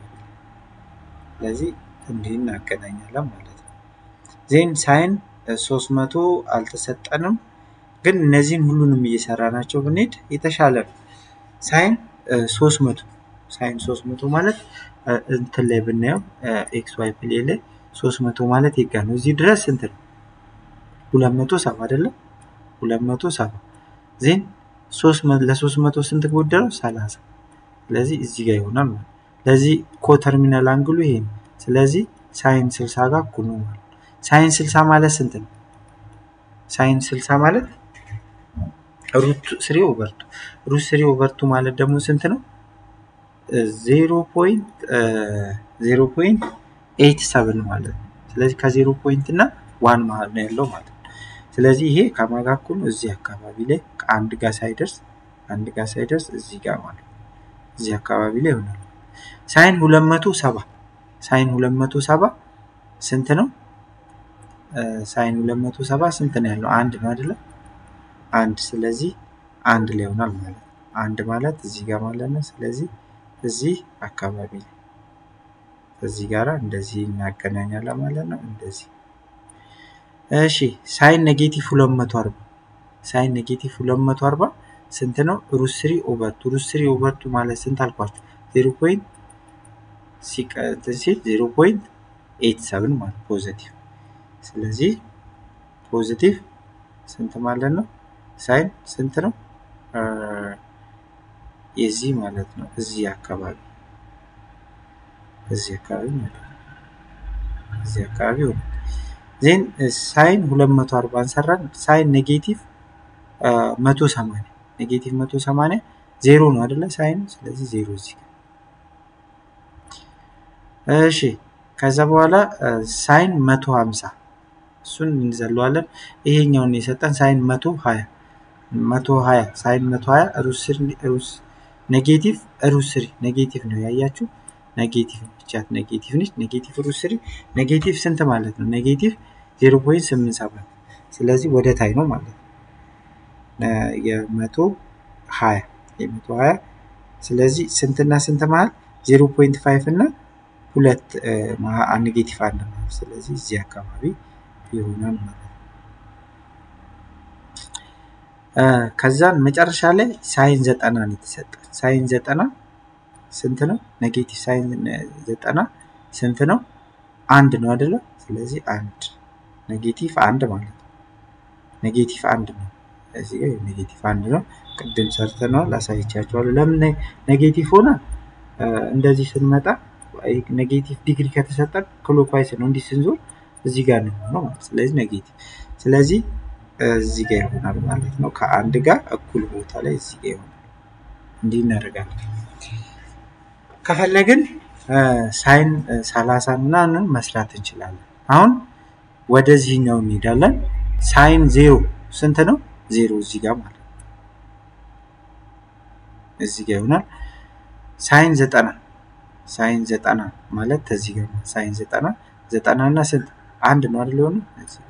ስለዚህ እንዲህ እናገናኛለን ማለት ነው። ዜን ሳይን ሶስት መቶ አልተሰጠንም፣ ግን እነዚህን ሁሉንም እየሰራናቸው ብንሄድ የተሻለ ነው። ሳይን ሶስት መቶ ሳይን ሶስት መቶ ማለት እንትን ላይ ብናየው ኤክስ ዋይ ፕሌን ላይ ሶስት መቶ ማለት ይጋ ነው። እዚህ ድረስ ስንት ነው? ሁለት መቶ ሰባ አይደለም? ሁለት መቶ ሰባ ዜን ለሶስት መቶ ስንት ጎደለው? ሰላሳ ስለዚህ እዚህ ጋር ይሆናል ማለት ለዚህ ኮተርሚናል አንግሉ ይሄ ነው። ስለዚህ ሳይን ስልሳ ጋር እኩል ነው ማለት ሳይን ስልሳ ማለት ስንት ነው? ሳይን ስልሳ ማለት ሩት ስሪ ኦቨርቱ ሩት ስሪ ኦቨርቱ ማለት ደግሞ ስንት ነው? ዜሮ ፖይንት ዜሮ ፖይንት ኤይት ሰብን ማለት ነው። ስለዚህ ከዜሮ ፖይንት እና ዋን መሀል ነው ያለው ማለት ነው። ስለዚህ ይሄ ከማጋ እኩል ነው እዚህ አካባቢ ላይ ከአንድ ጋር ሳይደርስ አንድ ጋር ሳይደርስ እዚህ ጋር ማለት ነው። እዚህ አካባቢ ላይ ይሆናል። ሳይን ሁለት መቶ ሰባ ሳይን ሁለት መቶ ሰባ ስንት ነው? ሳይን ሁለት መቶ ሰባ ስንት ነው ያለው? አንድ ነው አይደለ? አንድ ስለዚህ አንድ ላይ ይሆናል ማለት ነው። አንድ ማለት እዚህ ጋር ማለት ነው። ስለዚህ እዚህ አካባቢ ላይ እዚህ ጋራ እንደዚህ እናገናኛለን ማለት ነው። እንደዚህ እሺ። ሳይን ኔጌቲቭ ሁለት መቶ አርባ ሳይን ኔጌቲቭ ሁለት መቶ አርባ ስንት ነው? ሩት ስሪ ኦቨርቱ ሩት ስሪ ኦቨርቱ ማለት ስንት አልኳችሁ? ዜሮ ፖይንት ሲቀጥል ሲል ዜሮ ፖይንት ኤይት ሰብን ማለት ፖዘቲቭ። ስለዚህ ፖዘቲቭ ስንት ማለት ነው? ሳይን ስንት ነው? የዚህ ማለት ነው እዚህ አካባቢ እዚህ አካባቢ ማለት ነው እዚህ አካባቢ ሆነ። ዜን ሳይን ሁለት መቶ አርባ እንሰራን ሳይን ኔጌቲቭ መቶ ሰማንያ ኔጌቲቭ መቶ ሰማንያ ዜሮ ነው አይደለ? ሳይን ስለዚህ ዜሮ እዚህ እሺ ከዛ በኋላ ሳይን መቶ ሀምሳ እሱን እንዘለዋለን። ይሄኛውን የሰጠን ሳይን መቶ ሀያ መቶ ሀያ ሳይን መቶ ሀያ ሩስ ኔጌቲቭ ሩስ ስሪ ኔጌቲቭ ነው ያያችሁ። ኔጌቲቭ ብቻት ኔጌቲቭ ነች። ኔጌቲቭ ሩስ ስሪ ኔጌቲቭ ስንት ማለት ነው? ኔጌቲቭ ዜሮ ፖይንት ስምንት ሰባት ስለዚህ ወደ ታይ ነው ማለት ነው። የመቶ ሀያ የመቶ ሀያ ስለዚህ ስንትና ስንት መሀል ዜሮ ፖይንት ፋይቭ እና ሁለት ኔጌቲቭ አንድ ማለት ስለዚህ እዚህ አካባቢ ይሆናል ማለት ነው። ከዛን መጨረሻ ላይ ሳይን ዘጠና ነው የተሰጠ። ሳይን ዘጠና ስንት ነው? ኔጌቲቭ ሳይን ዘጠና ስንት ነው? አንድ ነው አይደለ? ስለዚህ አንድ ኔጌቲቭ አንድ ማለት ነው። ኔጌቲቭ አንድ ነው። እዚህ ጋር ኔጌቲቭ አንድ ነው። ቅድም ሰርተነዋል፣ አሳይቻቸዋለሁ። ለምን ኔጌቲቭ ሆነ? እንደዚህ ስንመጣ ኔጌቲቭ ዲግሪ ከተሰጠን ክሎክዋይስ ነው እንዲህ ስንዞር እዚህ ጋር ነው የሚሆነው ማለት ስለዚህ ኔጌቲቭ ስለዚህ እዚህ ጋር ይሆናል ማለት ነው። ከአንድ ጋር እኩል ቦታ ላይ እዚህ ጋር ይሆናል። እንዲህ እናደርጋለን። ከፈለግን ሳይን ሰላሳ ምናምን መስራት እንችላለን። አሁን ወደዚህኛው እንሄዳለን። ሳይን ዜሮ ስንት ነው? ዜሮ እዚህ ጋር ማለት ነው። እዚህ ጋር ይሆናል። ሳይን ዘጠና ሳይን ዘጠና ማለት ከዚህ ጋር ሳይን ዘጠና ዘጠና እና ስንት አንድ ነው አይደል? የሆነ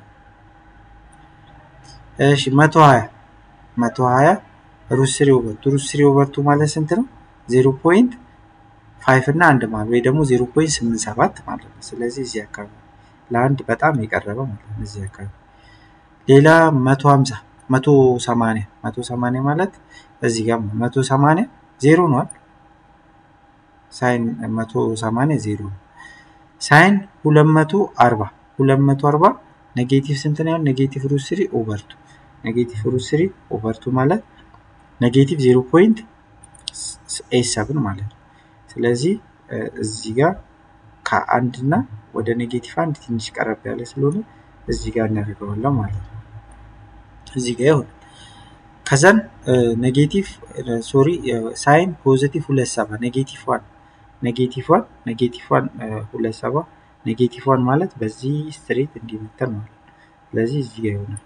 እሺ መቶ ሀያ መቶ ሀያ ሩት ስሪ ኦቨር ቱ ሩት ስሪ ኦቨር ቱ ማለት ስንት ነው? ዜሮ ፖይንት ፋይቭ እና አንድ ማለት ወይ ደግሞ ዜሮ ፖይንት ስምንት ሰባት ማለት ነው። ስለዚህ እዚህ አካባቢ ለአንድ በጣም የቀረበ ማለት ነው። እዚህ አካባቢ ሌላ መቶ ሀምሳ መቶ ሰማንያ መቶ ሰማንያ ማለት እዚህ ጋር መቶ ሰማንያ ዜሮ ነው አይደል? ሳይን መቶ ሰማንያ ዜሮ ነው። ሳይን ሁለት መቶ አርባ ሁለት መቶ አርባ ኔጌቲቭ ስንት ነው? ኔጌቲቭ ሩት ስሪ ኦቨር ቱ ኔጌቲቭ ሩት ስሪ ኦቨር ቱ ማለት ኔጌቲቭ ዜሮ ፖይንት ኤት ሰብን ማለት ነው። ስለዚህ እዚህ ጋር ከአንድ እና ወደ ኔጌቲቭ አንድ ትንሽ ቀረብ ያለ ስለሆነ እዚህ ጋር እናደርገዋለን ማለት ነው። እዚህ ጋር ይሆናል። ከዛን ኔጌቲቭ ሶሪ ሳይን ፖዚቲቭ ሁለት ሰባ ኔጌቲቭ ዋን ኔጌቲቭ ዋን ኔጌቲቭ ዋን ሁለት ሰባ ኔጌቲቭ ዋን ማለት በዚህ ስትሬት እንዲመተን ማለት ነው። ስለዚህ እዚህ ጋር ይሆናል።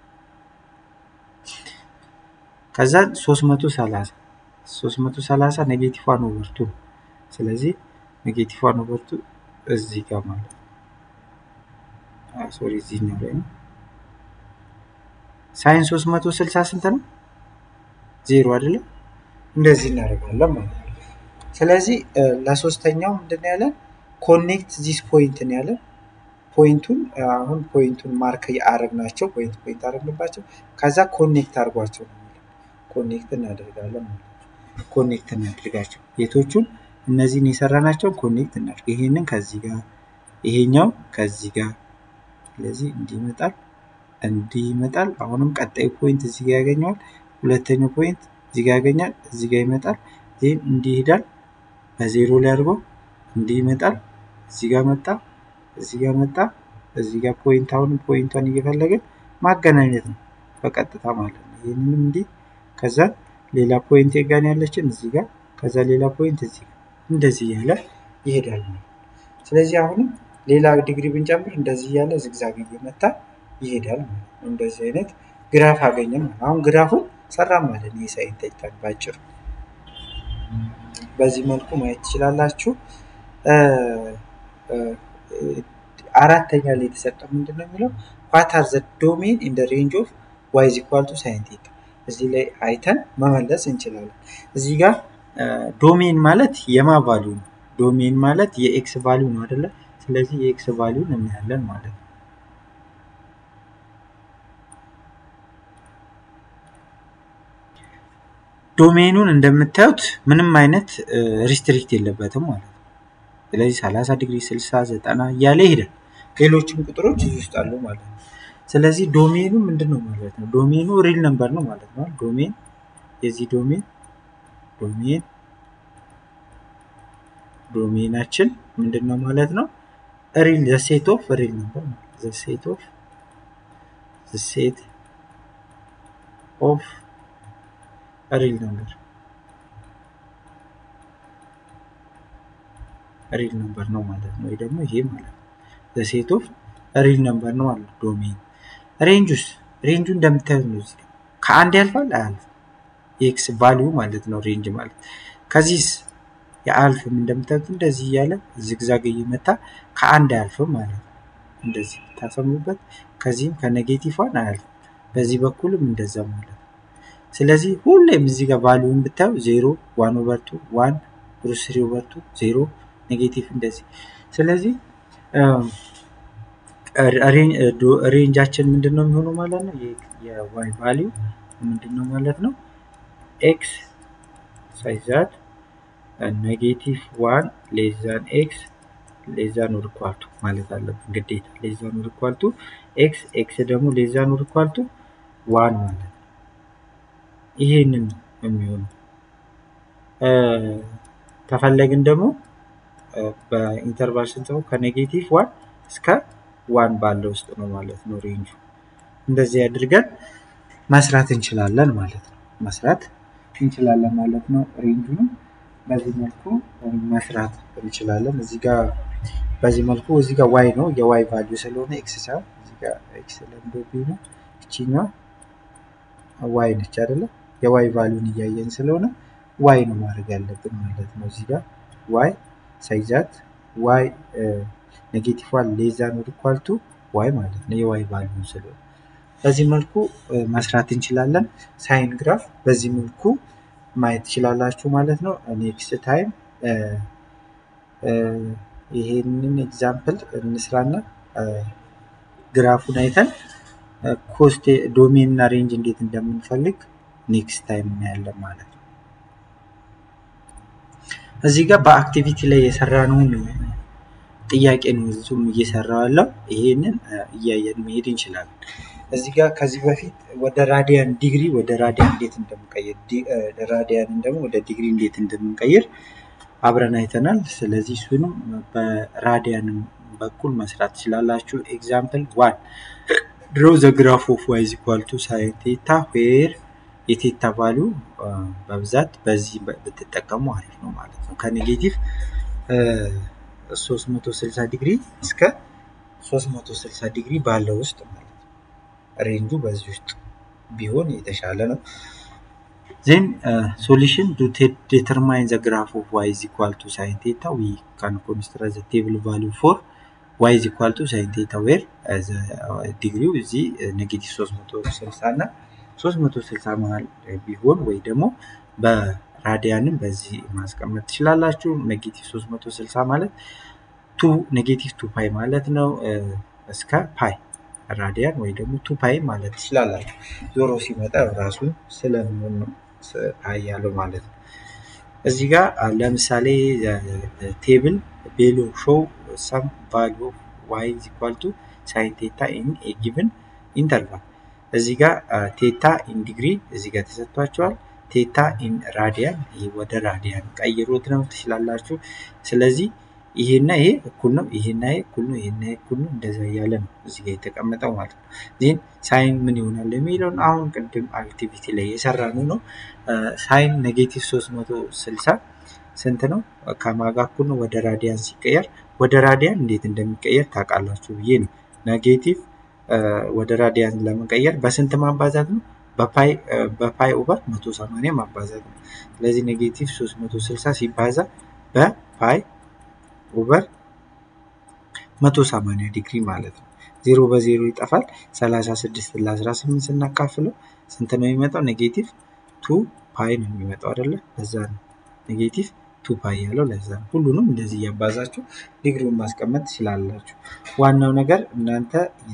ከዛ 330 330 ኔጌቲቭ ዋን ኦቨር ቱ ስለዚህ ኔጌቲቭ ዋን ኦቨር ቱ እዚህ ጋር ማለት ነው። ሶሪ እዚህኛው ላይ ነው። ሳይን 360 ስንት ነው? ዜሮ አይደለም? እንደዚህ እናደርጋለን ማለት ነው። ስለዚህ ለሶስተኛው ምንድን ነው ያለን? ኮኔክት ዚስ ፖይንት ነው ያለን። ፖይንቱን አሁን ፖይንቱን ማርክ አረግናቸው ፖይንት ፖይንት አረግንባቸው ከዛ ኮኔክት አድርጓቸው ነው ኮኔክት እናደርጋለን ማለት ነው። ኮኔክት እናድርጋቸው የቶቹን እነዚህን የሰራናቸውን ኮኔክት እናድርግ። ይሄንን ከዚህ ጋር ይሄኛው ከዚህ ጋር ስለዚህ እንዲህ ይመጣል እንዲህ ይመጣል። አሁንም ቀጣዩ ፖይንት እዚህ ጋር ያገኘዋል። ሁለተኛው ፖይንት እዚህ ጋር ያገኛል። እዚህ ጋር ይመጣል። ይህም እንዲህ ይሄዳል። በዜሮ ላይ አድርጎ እንዲህ ይመጣል። እዚህ ጋር መጣ። እዚህ ጋር መጣ። እዚህ ጋር ፖይንት አሁንም ፖይንቷን እየፈለግን ማገናኘት ነው በቀጥታ ማለት ነው። ይህንንም እንዲህ ከዛ ሌላ ፖይንት ጋር ያለችን እዚህ ጋር ከዛ ሌላ ፖይንት እዚህ ጋር እንደዚህ እያለ ይሄዳል ነው። ስለዚህ አሁንም ሌላ ዲግሪ ብንጨምር እንደዚህ እያለ ዝግዛግ እየመታ ይሄዳል ማለት ነው። እንደዚህ አይነት ግራፍ አገኘም። አሁን ግራፉን ሰራ ማለት ነው። የሳይን ተይታን ባጭሩ በዚህ መልኩ ማየት ትችላላችሁ። አራተኛ ላይ የተሰጠው ምንድን ነው የሚለው ዋት አር ዘ ዶሜን ኢን ሬንጅ ኦፍ ዋይ ኢዝ ኢኳል ቱ ሳይን ቴታ እዚህ ላይ አይተን መመለስ እንችላለን። እዚህ ጋር ዶሜን ማለት የማ ቫሊዩ ነው። ዶሜን ማለት የኤክስ ቫሊዩ ነው አይደለ? ስለዚህ የኤክስ ቫሊዩን እናያለን ማለት ነው። ዶሜኑን እንደምታዩት ምንም አይነት ሪስትሪክት የለበትም ማለት ነው። ስለዚህ 30 ዲግሪ፣ 60፣ 90 እያለ ይሄዳል። ሌሎችም ቁጥሮች እዚህ ውስጥ አሉ ማለት ነው። ስለዚህ ዶሜኑ ምንድን ነው ማለት ነው? ዶሜኑ ሪል ነምበር ነው ማለት ነው። ዶሜን የዚህ ዶሜን ዶሜን ዶሜናችን ምንድን ነው ማለት ነው? ሪል ዘ ሴት ኦፍ ሪል ነምበር ዘ ሴት ኦፍ ዘ ሴት ኦፍ ሪል ነምበር ሪል ነምበር ነው ማለት ነው። ወይ ደግሞ ይሄ ማለት ነው ዘ ሴት ኦፍ ሪል ነምበር ነው ማለት ዶሜን ሬንጅ ውስጥ ሬንጁ እንደምታዩት ነው። እዚህ ከአንድ ያልፋል አያልፍም። የኤክስ ቫሊዩ ማለት ነው ሬንጅ ማለት ከዚህስ የአልፍም እንደምታዩት እንደዚህ እያለ ዝግዛግ እየመታ ከአንድ አያልፍም ማለት ነው። እንደዚህ ታሰሙበት። ከዚህም ከኔጌቲቭ ዋን አያልፍም። በዚህ በኩልም እንደዛ ማለት ነው። ስለዚህ ሁሌም እዚህ ጋር ቫሊዩን ብታዩ ዜሮ፣ ዋን ኦቨር ቱ፣ ዋን ሩት ስሪ ኦቨር ቱ፣ ዜሮ፣ ኔጌቲቭ እንደዚህ ስለዚህ ሬንጃችን ምንድን ነው የሚሆነው ማለት ነው። የዋይ ቫሊዩ ምንድን ነው ማለት ነው። ኤክስ ሳይዛት ኔጌቲቭ ዋን ሌዛን ኤክስ ሌዛን ወር ኳልቱ ማለት አለብን ግዴታ። ሌዛን ወር ኳልቱ ኤክስ ኤክስ ደግሞ ሌዛን ወር ኳልቱ ዋን ማለት ነው። ይሄንን የሚሆነው ከፈለግን ደግሞ በኢንተርቫል ስንት ነው ከኔጌቲቭ ዋን እስከ ዋን ባለው ውስጥ ነው ማለት ነው ሬንጁ። እንደዚህ አድርገን መስራት እንችላለን ማለት ነው። መስራት እንችላለን ማለት ነው ሬንጁንም። በዚህ መልኩ መስራት እንችላለን። እዚህ ጋር በዚህ መልኩ እዚህ ጋር ዋይ ነው የዋይ ቫልዩ ስለሆነ ኤክስ ሳይሆን እዚህ ጋር ኤክስ ለምዶቢ ነው። እችኛዋ ዋይ ነች አይደለ? የዋይ ቫልዩን እያየን ስለሆነ ዋይ ነው ማድረግ ያለብን ማለት ነው። እዚህ ጋር ዋይ ሳይዛት ዋይ ኔጌቲቭ ዋን ሌዛን ወደ ኳልቱ ዋይ ማለት ነው የዋይ ቫልዩ ስለሆነ በዚህ መልኩ መስራት እንችላለን። ሳይን ግራፍ በዚህ መልኩ ማየት ትችላላችሁ ማለት ነው። ኔክስት ታይም ይሄንን ኤግዛምፕል እንስራና ግራፉን አይተን ኮስት ዶሜን እና ሬንጅ እንዴት እንደምንፈልግ ኔክስት ታይም እናያለን ማለት ነው። እዚህ ጋር በአክቲቪቲ ላይ የሰራነውን ጥያቄ ነው እዚሁም እየሰራው ያለው። ይሄንን እያየን መሄድ እንችላለን። እዚህ ጋር ከዚህ በፊት ወደ ራዲያን ዲግሪ ወደ ራዲያን እንዴት እንደምንቀይር ራዲያንን ደግሞ ወደ ዲግሪ እንዴት እንደምንቀይር አብረን አይተናል። ስለዚህ እሱንም በራዲያንም በኩል መስራት ትችላላችሁ። ኤግዛምፕል ዋን ድሮ ዘ ግራፍ ኦፍ ዋይ ኢዝ ኢኳል ቱ ሳይን ቴታ ዌር የቴታ ቫሉ በብዛት በዚህ ብትጠቀሙ አሪፍ ነው ማለት ነው። ከኔጌቲቭ 360 ዲግሪ እስከ 360 ዲግሪ ባለው ውስጥ ማለት ነው። ሬንጁ በዚህ ውስጥ ቢሆን የተሻለ ነው። ዜን ሶሉሽን ቱ ዴተርማይን ዘ ግራፍ ኦፍ ዋይ ኢዝ ኢኳል ቱ ሳይን ቴታ ዊ ካን ኮንስትራክት ዘ ቴብል ቫሉ ፎር ዋይ ኢዝ ኢኳል ቱ ሳይን ቴታ ዌር ዲግሪው እዚህ ኔጌቲቭ 360 እና 360 መሀል ቢሆን ወይ ደግሞ በራዲያንም በዚህ ማስቀመጥ ትችላላችሁ። ኔጌቲቭ 360 ማለት ቱ ኔጌቲቭ ቱ ፓይ ማለት ነው እስከ ፓይ ራዲያን ወይ ደግሞ ቱ ፓይ ማለት ትችላላችሁ። ዞሮ ሲመጣ ራሱን ስለሚሆን ነው ፓይ ያለው ማለት ነው። እዚህ ጋር ለምሳሌ ቴብል ቤሎ ሾው ሰም ቫሉ ዋይ ኢዝ ኢኳል ቱ ሳይን ቴታ ኢን ኤ ጊቭን ኢንተርቫል እዚህ ጋር ቴታ ኢን ዲግሪ እዚህ ጋር ተሰጥቷቸዋል። ቴታ ኢን ራዲያን ይህ ወደ ራዲያን ቀይሮት ነው ትችላላችሁ። ስለዚህ ይሄና ይሄ እኩል ነው፣ ይሄና ይሄ እኩል ነው፣ ይሄና ይሄ እኩል ነው። እንደዛ እያለ ነው እዚህ ጋር የተቀመጠው ማለት ነው። ዚህን ሳይን ምን ይሆናል የሚለውን አሁን ቅድም አክቲቪቲ ላይ የሰራነው ነው። ሳይን ኔጌቲቭ 360 ስንት ነው? ከማጋ እኩል ነው ወደ ራዲያን ሲቀየር፣ ወደ ራዲያን እንዴት እንደሚቀየር ታውቃላችሁ ብዬ ነው። ኔጌቲቭ ወደ ራዲያን ለመቀየር በስንት ማባዛት ነው? በፓይ ኦቨር 180 ማባዛት ነው። ስለዚህ ኔጌቲቭ 360 ሲባዛ በፓይ ኦቨር 180 ዲግሪ ማለት ነው። ዜሮ በዜሮ ይጠፋል። 36 ለ18 ስናካፍለው ስንት ነው የሚመጣው? ኔጌቲቭ ቱ ፓይ ነው የሚመጣው አይደለ? ለዛ ነው ኔጌቲቭ ቱ ፓይ ያለው ለዛ ነው። ሁሉንም እንደዚህ እያባዛችሁ ዲግሪውን ማስቀመጥ ትችላላችሁ። ዋናው ነገር እናንተ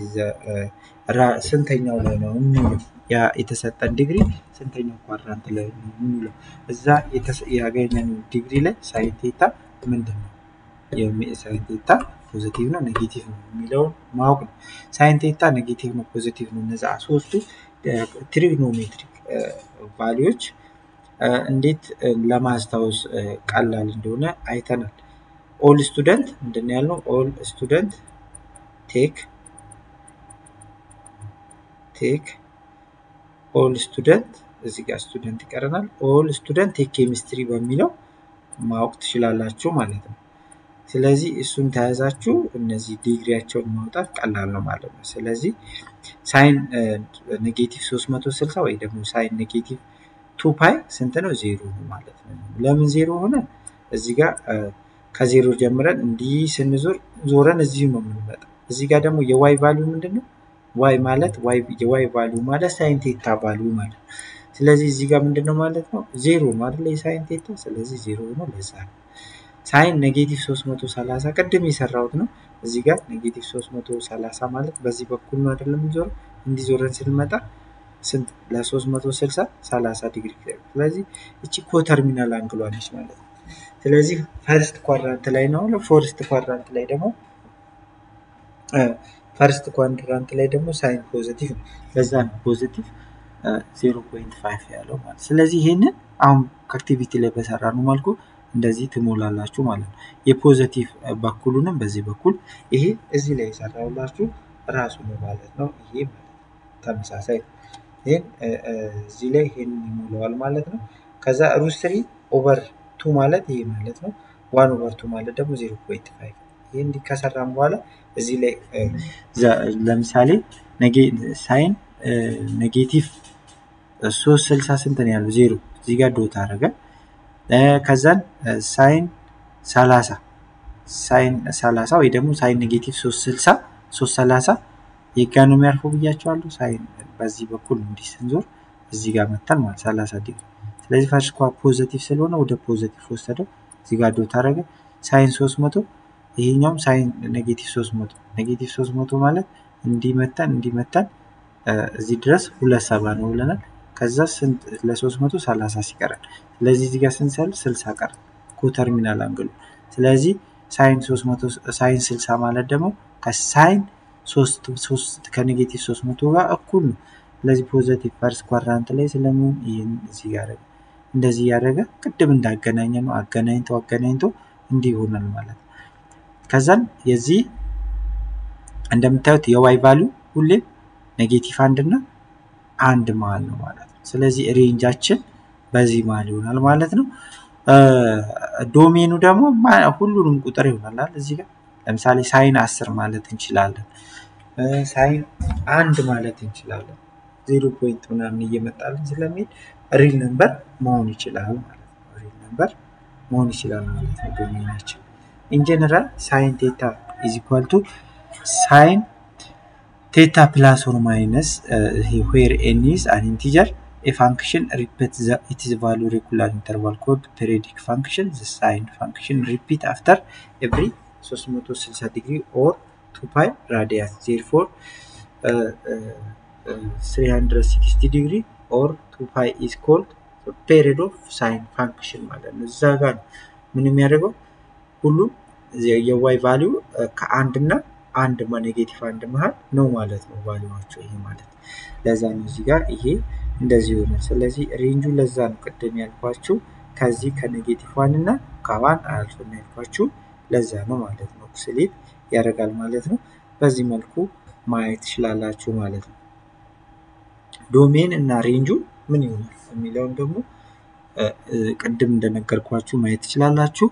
ስንተኛው ላይ ነው የሚውለው ያ የተሰጠን ዲግሪ ስንተኛው ኳድራንት ላይ ነው የሚውለው? እዛ ያገኘነው ዲግሪ ላይ ሳይን ቴታ ምንድን ነው? ሳይን ቴታ ፖዚቲቭ ነው ኔጌቲቭ ነው የሚለውን ማወቅ ነው። ሳይን ቴታ ኔጌቲቭ ነው ፖዚቲቭ ነው እነዛ ሶስቱ ትሪግኖሜትሪክ ቫሊዎች እንዴት ለማስታወስ ቀላል እንደሆነ አይተናል። ኦል ስቱደንት ምንድን ነው ያልነው? ኦል ስቱደንት ቴክ ቴክ ኦል ስቱደንት እዚህ ጋር ስቱደንት ይቀረናል። ኦል ስቱደንት ቴክ ኬሚስትሪ በሚለው ማወቅ ትችላላችሁ ማለት ነው። ስለዚህ እሱን ተያዛችሁ እነዚህ ዲግሪያቸውን ማውጣት ቀላል ነው ማለት ነው። ስለዚህ ሳይን ኔጌቲቭ 360 ወይ ደግሞ ሳይን ኔጌቲቭ ቱ ፓይ ስንት ነው? ዜሮ ነው ማለት ነው። ለምን ዜሮ ሆነ? እዚህ ጋር ከዜሮ ጀምረን እንዲህ ስንዞር ዞረን እዚሁ ነው የምንመጣው። እዚህ ጋር ደግሞ የዋይ ቫሊዩ ምንድን ነው? ዋይ ማለት የዋይ ቫሊዩ ማለት ሳይን ቴታ ቫሊዩ ማለት ነው። ስለዚህ እዚህ ጋር ምንድን ነው ማለት ነው? ዜሮ ነው አይደለ? የሳይን ቴታ ስለዚህ ዜሮ ነው። ለዛ ነው ሳይን ኔጌቲቭ 330 ቅድም የሰራሁት ነው። እዚህ ጋር ኔጌቲቭ 330 ማለት በዚህ በኩል ነው አይደለም የሚዞረው። እንዲዞረን ስንመጣ ስንት ለ360 30 ዲግሪ። ስለዚህ እቺ ኮተርሚናል አንግሏ ነች ማለት ነው። ስለዚህ ፈርስት ኳድራንት ላይ ነው። ፎርስት ኳድራንት ላይ ደግሞ ፈርስት ኳድራንት ላይ ደግሞ ሳይን ፖዚቲቭ ነው። ለዛ ነው ፖዚቲቭ 0.5 ያለው ማለት ስለዚህ ይሄንን አሁን ከአክቲቪቲ ላይ በሰራ ነው መልኩ እንደዚህ ትሞላላችሁ ማለት ነው። የፖዘቲቭ በኩሉንም በዚህ በኩል ይሄ እዚህ ላይ የሰራሁላችሁ ራሱ ነው ማለት ነው። ይሄ ተመሳሳይ ይህን እዚህ ላይ ይሄን ይሞላዋል ማለት ነው። ከዛ ሩት ስሪ ኦቨር ቱ ቱ ማለት ይሄ ማለት ነው። ዋን ኦቨር ቱ ማለት ደግሞ ዜሮ ፖይንት ፋይቭ ይህ እንዲህ ከሰራም በኋላ እዚህ ላይ ለምሳሌ ሳይን ኔጌቲቭ ሶስት ስልሳ ስንት ነው ያለው? ዜሮ እዚህ ጋር ዶት አደረገ። ከዛን ሳይን ሰላሳ ሳይን ሰላሳ ወይ ደግሞ ሳይን ኔጌቲቭ ሶስት ስልሳ ሶስት ሰላሳ የጋ ነው የሚያርፈው ብያቸዋለሁ። ሳይን በዚህ በኩል እንዲህ ስንዞር እዚህ ጋር መታል ማለት ሰላሳ ዲግሪ። ስለዚህ ፈርስት ኳ ፖዘቲቭ ስለሆነ ወደ ፖዘቲቭ ወሰደው። እዚህ ጋር ዶት አደረገ። ሳይን ሶስት መቶ ይሄኛውም ሳይን ኔጌቲቭ ሶስት መቶ ኔጌቲቭ ሶስት መቶ ማለት እንዲመታን እንዲመታን እዚህ ድረስ ሁለት ሰባ ነው ብለናል። ከዛ ስንት ለሶስት መቶ ሰላሳ ሲቀራል። ስለዚህ እዚህ ጋር ስንሰል ስልሳ ቀራል ኮተርሚናል አንግሉ። ስለዚህ ሳይን ሶስት መቶ ሳይን ስልሳ ማለት ደግሞ ከሳይን ሶስት ሶስት ከኔጌቲቭ ሶስት መቶ ጋር እኩል ነው። ስለዚህ ፖዘቲቭ ፈርስት ኳድራንት ላይ ስለሚሆን ይህን እዚህ ያደረገ እንደዚህ እያደረገ ቅድም እንዳገናኘ ነው አገናኝቶ አገናኝቶ እንዲህ ይሆናል ማለት ነው። ከዛን የዚህ እንደምታዩት የዋይ ቫሊዩ ሁሌም ኔጌቲቭ አንድ እና አንድ መሀል ነው ማለት ነው። ስለዚህ ሬንጃችን በዚህ መሀል ይሆናል ማለት ነው። ዶሜኑ ደግሞ ሁሉንም ቁጥር ይሆናል እዚህ ጋር ለምሳሌ ሳይን አስር ማለት እንችላለን። ሳይን አንድ ማለት እንችላለን። ዜሮ ፖይንት ምናምን እየመጣልን ስለሚሄድ ሪል ነምበር መሆን ይችላል ማለት ነው። ሪል ነምበር መሆን ይችላል ማለት ነው ዶሜናችን። ኢንጀነራል ሳይን ቴታ ኢዝ ኢኳል ቱ ሳይን ቴታ ፕላስ ኦር ማይነስ ዌር ኤን ኢዝ አን ኢንቲጀር a function repeats the, its value regular interval called periodic function the sine function repeat after every 360 degree or 2 pi radian therefore uh, uh, uh, 360 degree or 2 pi is called the period of sine function ማለት ነው። እዛ ጋር ነው ምን የሚያደርገው ሁሉም የዋይ ቫሊዩ ከአንድ እና አንድ ኔጌቲቭ አንድ መሀል ነው ማለት ነው ቫሊዋቸው ይሄ ማለት ለዛ ነው እዚህ ጋር ይሄ እንደዚህ ይሆናል። ስለዚህ ሬንጁ ለዛ ነው ቅድም ያልኳችሁ ከዚህ ከኔጌቲቭ ዋን እና ከዋን አያልፍም ያልኳችሁ ለዛ ነው ማለት ነው። ኦክስሌት ያደርጋል ማለት ነው። በዚህ መልኩ ማየት ትችላላችሁ ማለት ነው። ዶሜን እና ሬንጁ ምን ይሆናል የሚለውን ደግሞ ቅድም እንደነገርኳችሁ ማየት ትችላላችሁ።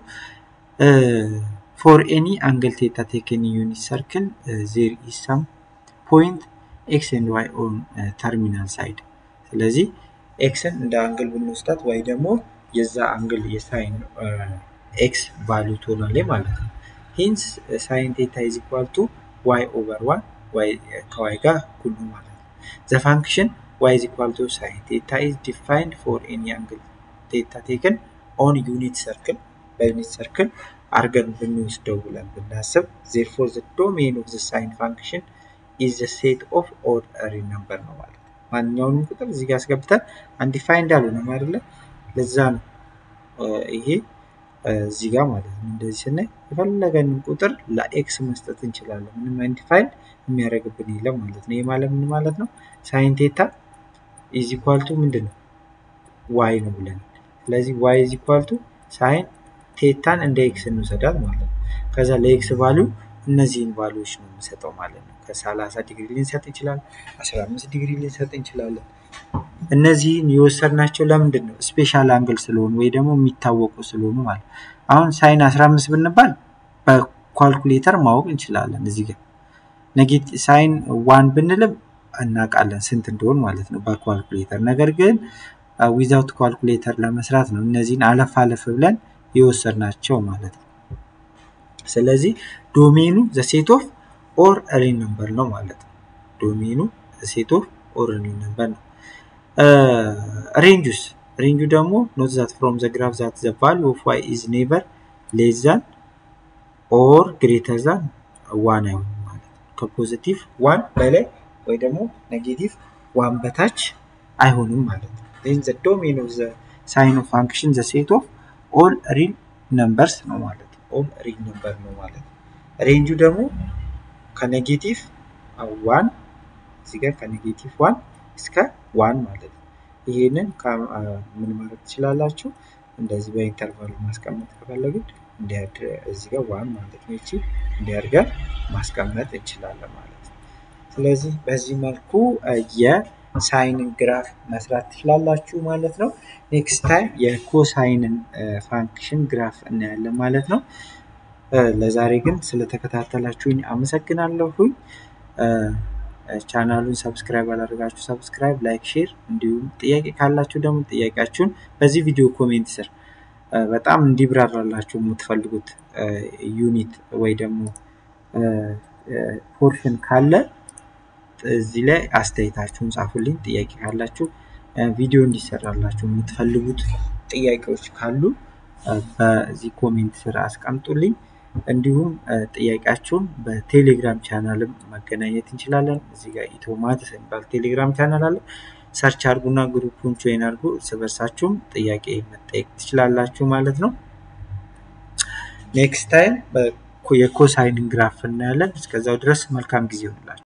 ፎር ኤኒ አንግል ቴታ ቴክን ዩኒት ሰርክል ዜር ኢዝ ሰም ፖይንት ኤክስ ኤንድ ዋይ ኦን ተርሚናል ሳይድ ስለዚህ ኤክስን እንደ አንግል ብንወስዳት ወይ ደግሞ የዛ አንግል የሳይን ኤክስ ቫሊዩ ትሆናለች ማለት ነው። ሂንስ ሳይን ቴታ ኢዝ ኢኳል ቱ ዋይ ኦቨር ዋን ዋይ ከዋይ ጋር እኩል ነው ማለት ነው። ዘ ፋንክሽን ዋይ ኢዝ ኢኳል ቱ ሳይን ቴታ ኢዝ ዲፋይንድ ፎር ኤኒ አንግል ቴታ ቴክን ኦን ዩኒት ሰርክል በዩኒት ሰርክል አርገን ብንወስደው ብለን ብናስብ ዜርፎር ዘ ዶሜን ኦፍ ዘ ሳይን ፋንክሽን ኢዝ ዘ ሴት ኦፍ ኦድ ሪል ነምበር ነው ማለት ነው። ማንኛውንም ቁጥር እዚህ ጋር አስገብተን አንዲፋይንድ አልሆነም አይደለ? ለዛ ነው ይሄ እዚህ ጋር ማለት ነው። እንደዚህ ስናይ የፈለገንን ቁጥር ለኤክስ መስጠት እንችላለን። ምንም አንዲፋይንድ የሚያደርግብን የለም ማለት ነው። ይህ ማለት ምን ማለት ነው? ሳይን ቴታ ኢዝ ኢኳል ቱ ምንድን ነው? ዋይ ነው ብለን ስለዚህ ዋይ ኢዝ ኢኳል ቱ ሳይን ቴታን እንደ ኤክስ እንውሰዳት ማለት ነው። ከዛ ለኤክስ ቫሊዩ እነዚህን ቫሊዎች ነው የምንሰጠው ማለት ነው። ከሰላሳ ዲግሪ ልንሰጥ እንችላለን። አስራ አምስት ዲግሪ ልንሰጥ እንችላለን። እነዚህን የወሰድናቸው ለምንድን ነው? ስፔሻል አንግል ስለሆኑ ወይ ደግሞ የሚታወቁ ስለሆኑ ማለት ነው። አሁን ሳይን አስራ አምስት ብንባል በኳልኩሌተር ማወቅ እንችላለን። እዚህ ጋር ኔጌቲቭ ሳይን ዋን ብንልም እናውቃለን ስንት እንደሆን ማለት ነው በኳልኩሌተር። ነገር ግን ዊዛውት ኳልኩሌተር ለመስራት ነው እነዚህን አለፍ አለፍ ብለን የወሰድናቸው ማለት ነው። ስለዚህ ዶሜኑ ዘሴት ኦፍ ኦር ሪል ነምበር ነው ማለት ነው። ዶሜኑ ሴት ኦፍ ኦር ሪል ነምበር ነው። ሬንጁስ ሬንጁ ደግሞ ኖት ዛት ፍሮም ዘ ግራፍ ዛት ዘ ቫልዩ ኦፍ ዋይ ኢዝ ኔቨር ሌስ ዛን ኦር ግሬተር ዛን ዋን አይሆንም ማለት ነው። ከፖዚቲቭ ዋን በላይ ወይ ደግሞ ኔጌቲቭ ዋን በታች አይሆንም ማለት ነው። ዜን ዘ ዶሜን ኦፍ ዘ ሳይን ኦፍ ፋንክሽን ዘ ሴት ኦፍ ኦል ሪል ነምበርስ ነው ማለት ነው። ኦል ሪል ነምበር ነው ማለት ነው። ሬንጁ ደግሞ ከኔጌቲቭ ዋን እዚህ ጋር ከኔጌቲቭ ዋን እስከ ዋን ማለት ነው። ይሄንን ምን ማድረግ ትችላላችሁ? እንደዚህ በኢንተርቫል ማስቀመጥ ከፈለግን እዚህ ጋር ዋን ማለት ነው። ይቺ እንዲያርገን ማስቀመጥ እንችላለን ማለት ነው። ስለዚህ በዚህ መልኩ ሳይንን ግራፍ መስራት ትችላላችሁ ማለት ነው። ኔክስት ታይም የኮሳይንን ፋንክሽን ግራፍ እናያለን ማለት ነው። ለዛሬ ግን ስለተከታተላችሁኝ አመሰግናለሁኝ። ቻናሉን ሰብስክራይብ አላደርጋችሁ ሰብስክራይብ፣ ላይክ፣ ሼር እንዲሁም ጥያቄ ካላችሁ ደግሞ ጥያቄያችሁን በዚህ ቪዲዮ ኮሜንት ስር በጣም እንዲብራራላችሁ የምትፈልጉት ዩኒት ወይ ደግሞ ፖርሽን ካለ እዚህ ላይ አስተያየታችሁን ጻፉልኝ። ጥያቄ ካላችሁ ቪዲዮ እንዲሰራላችሁ የምትፈልጉት ጥያቄዎች ካሉ በዚህ ኮሜንት ስር አስቀምጡልኝ። እንዲሁም ጥያቄያችሁን በቴሌግራም ቻናልም መገናኘት እንችላለን። እዚህ ጋር ኢትዮማትስ የሚባል ቴሌግራም ቻናል አለ። ሰርች አድርጉና ግሩፑን ጆይን አድርጉ። እርስ በርሳችሁም ጥያቄ መጠየቅ ትችላላችሁ ማለት ነው። ኔክስት ታይም የኮሳይንን ግራፍ እናያለን። እስከዛው ድረስ መልካም ጊዜ ይሆንላችሁ።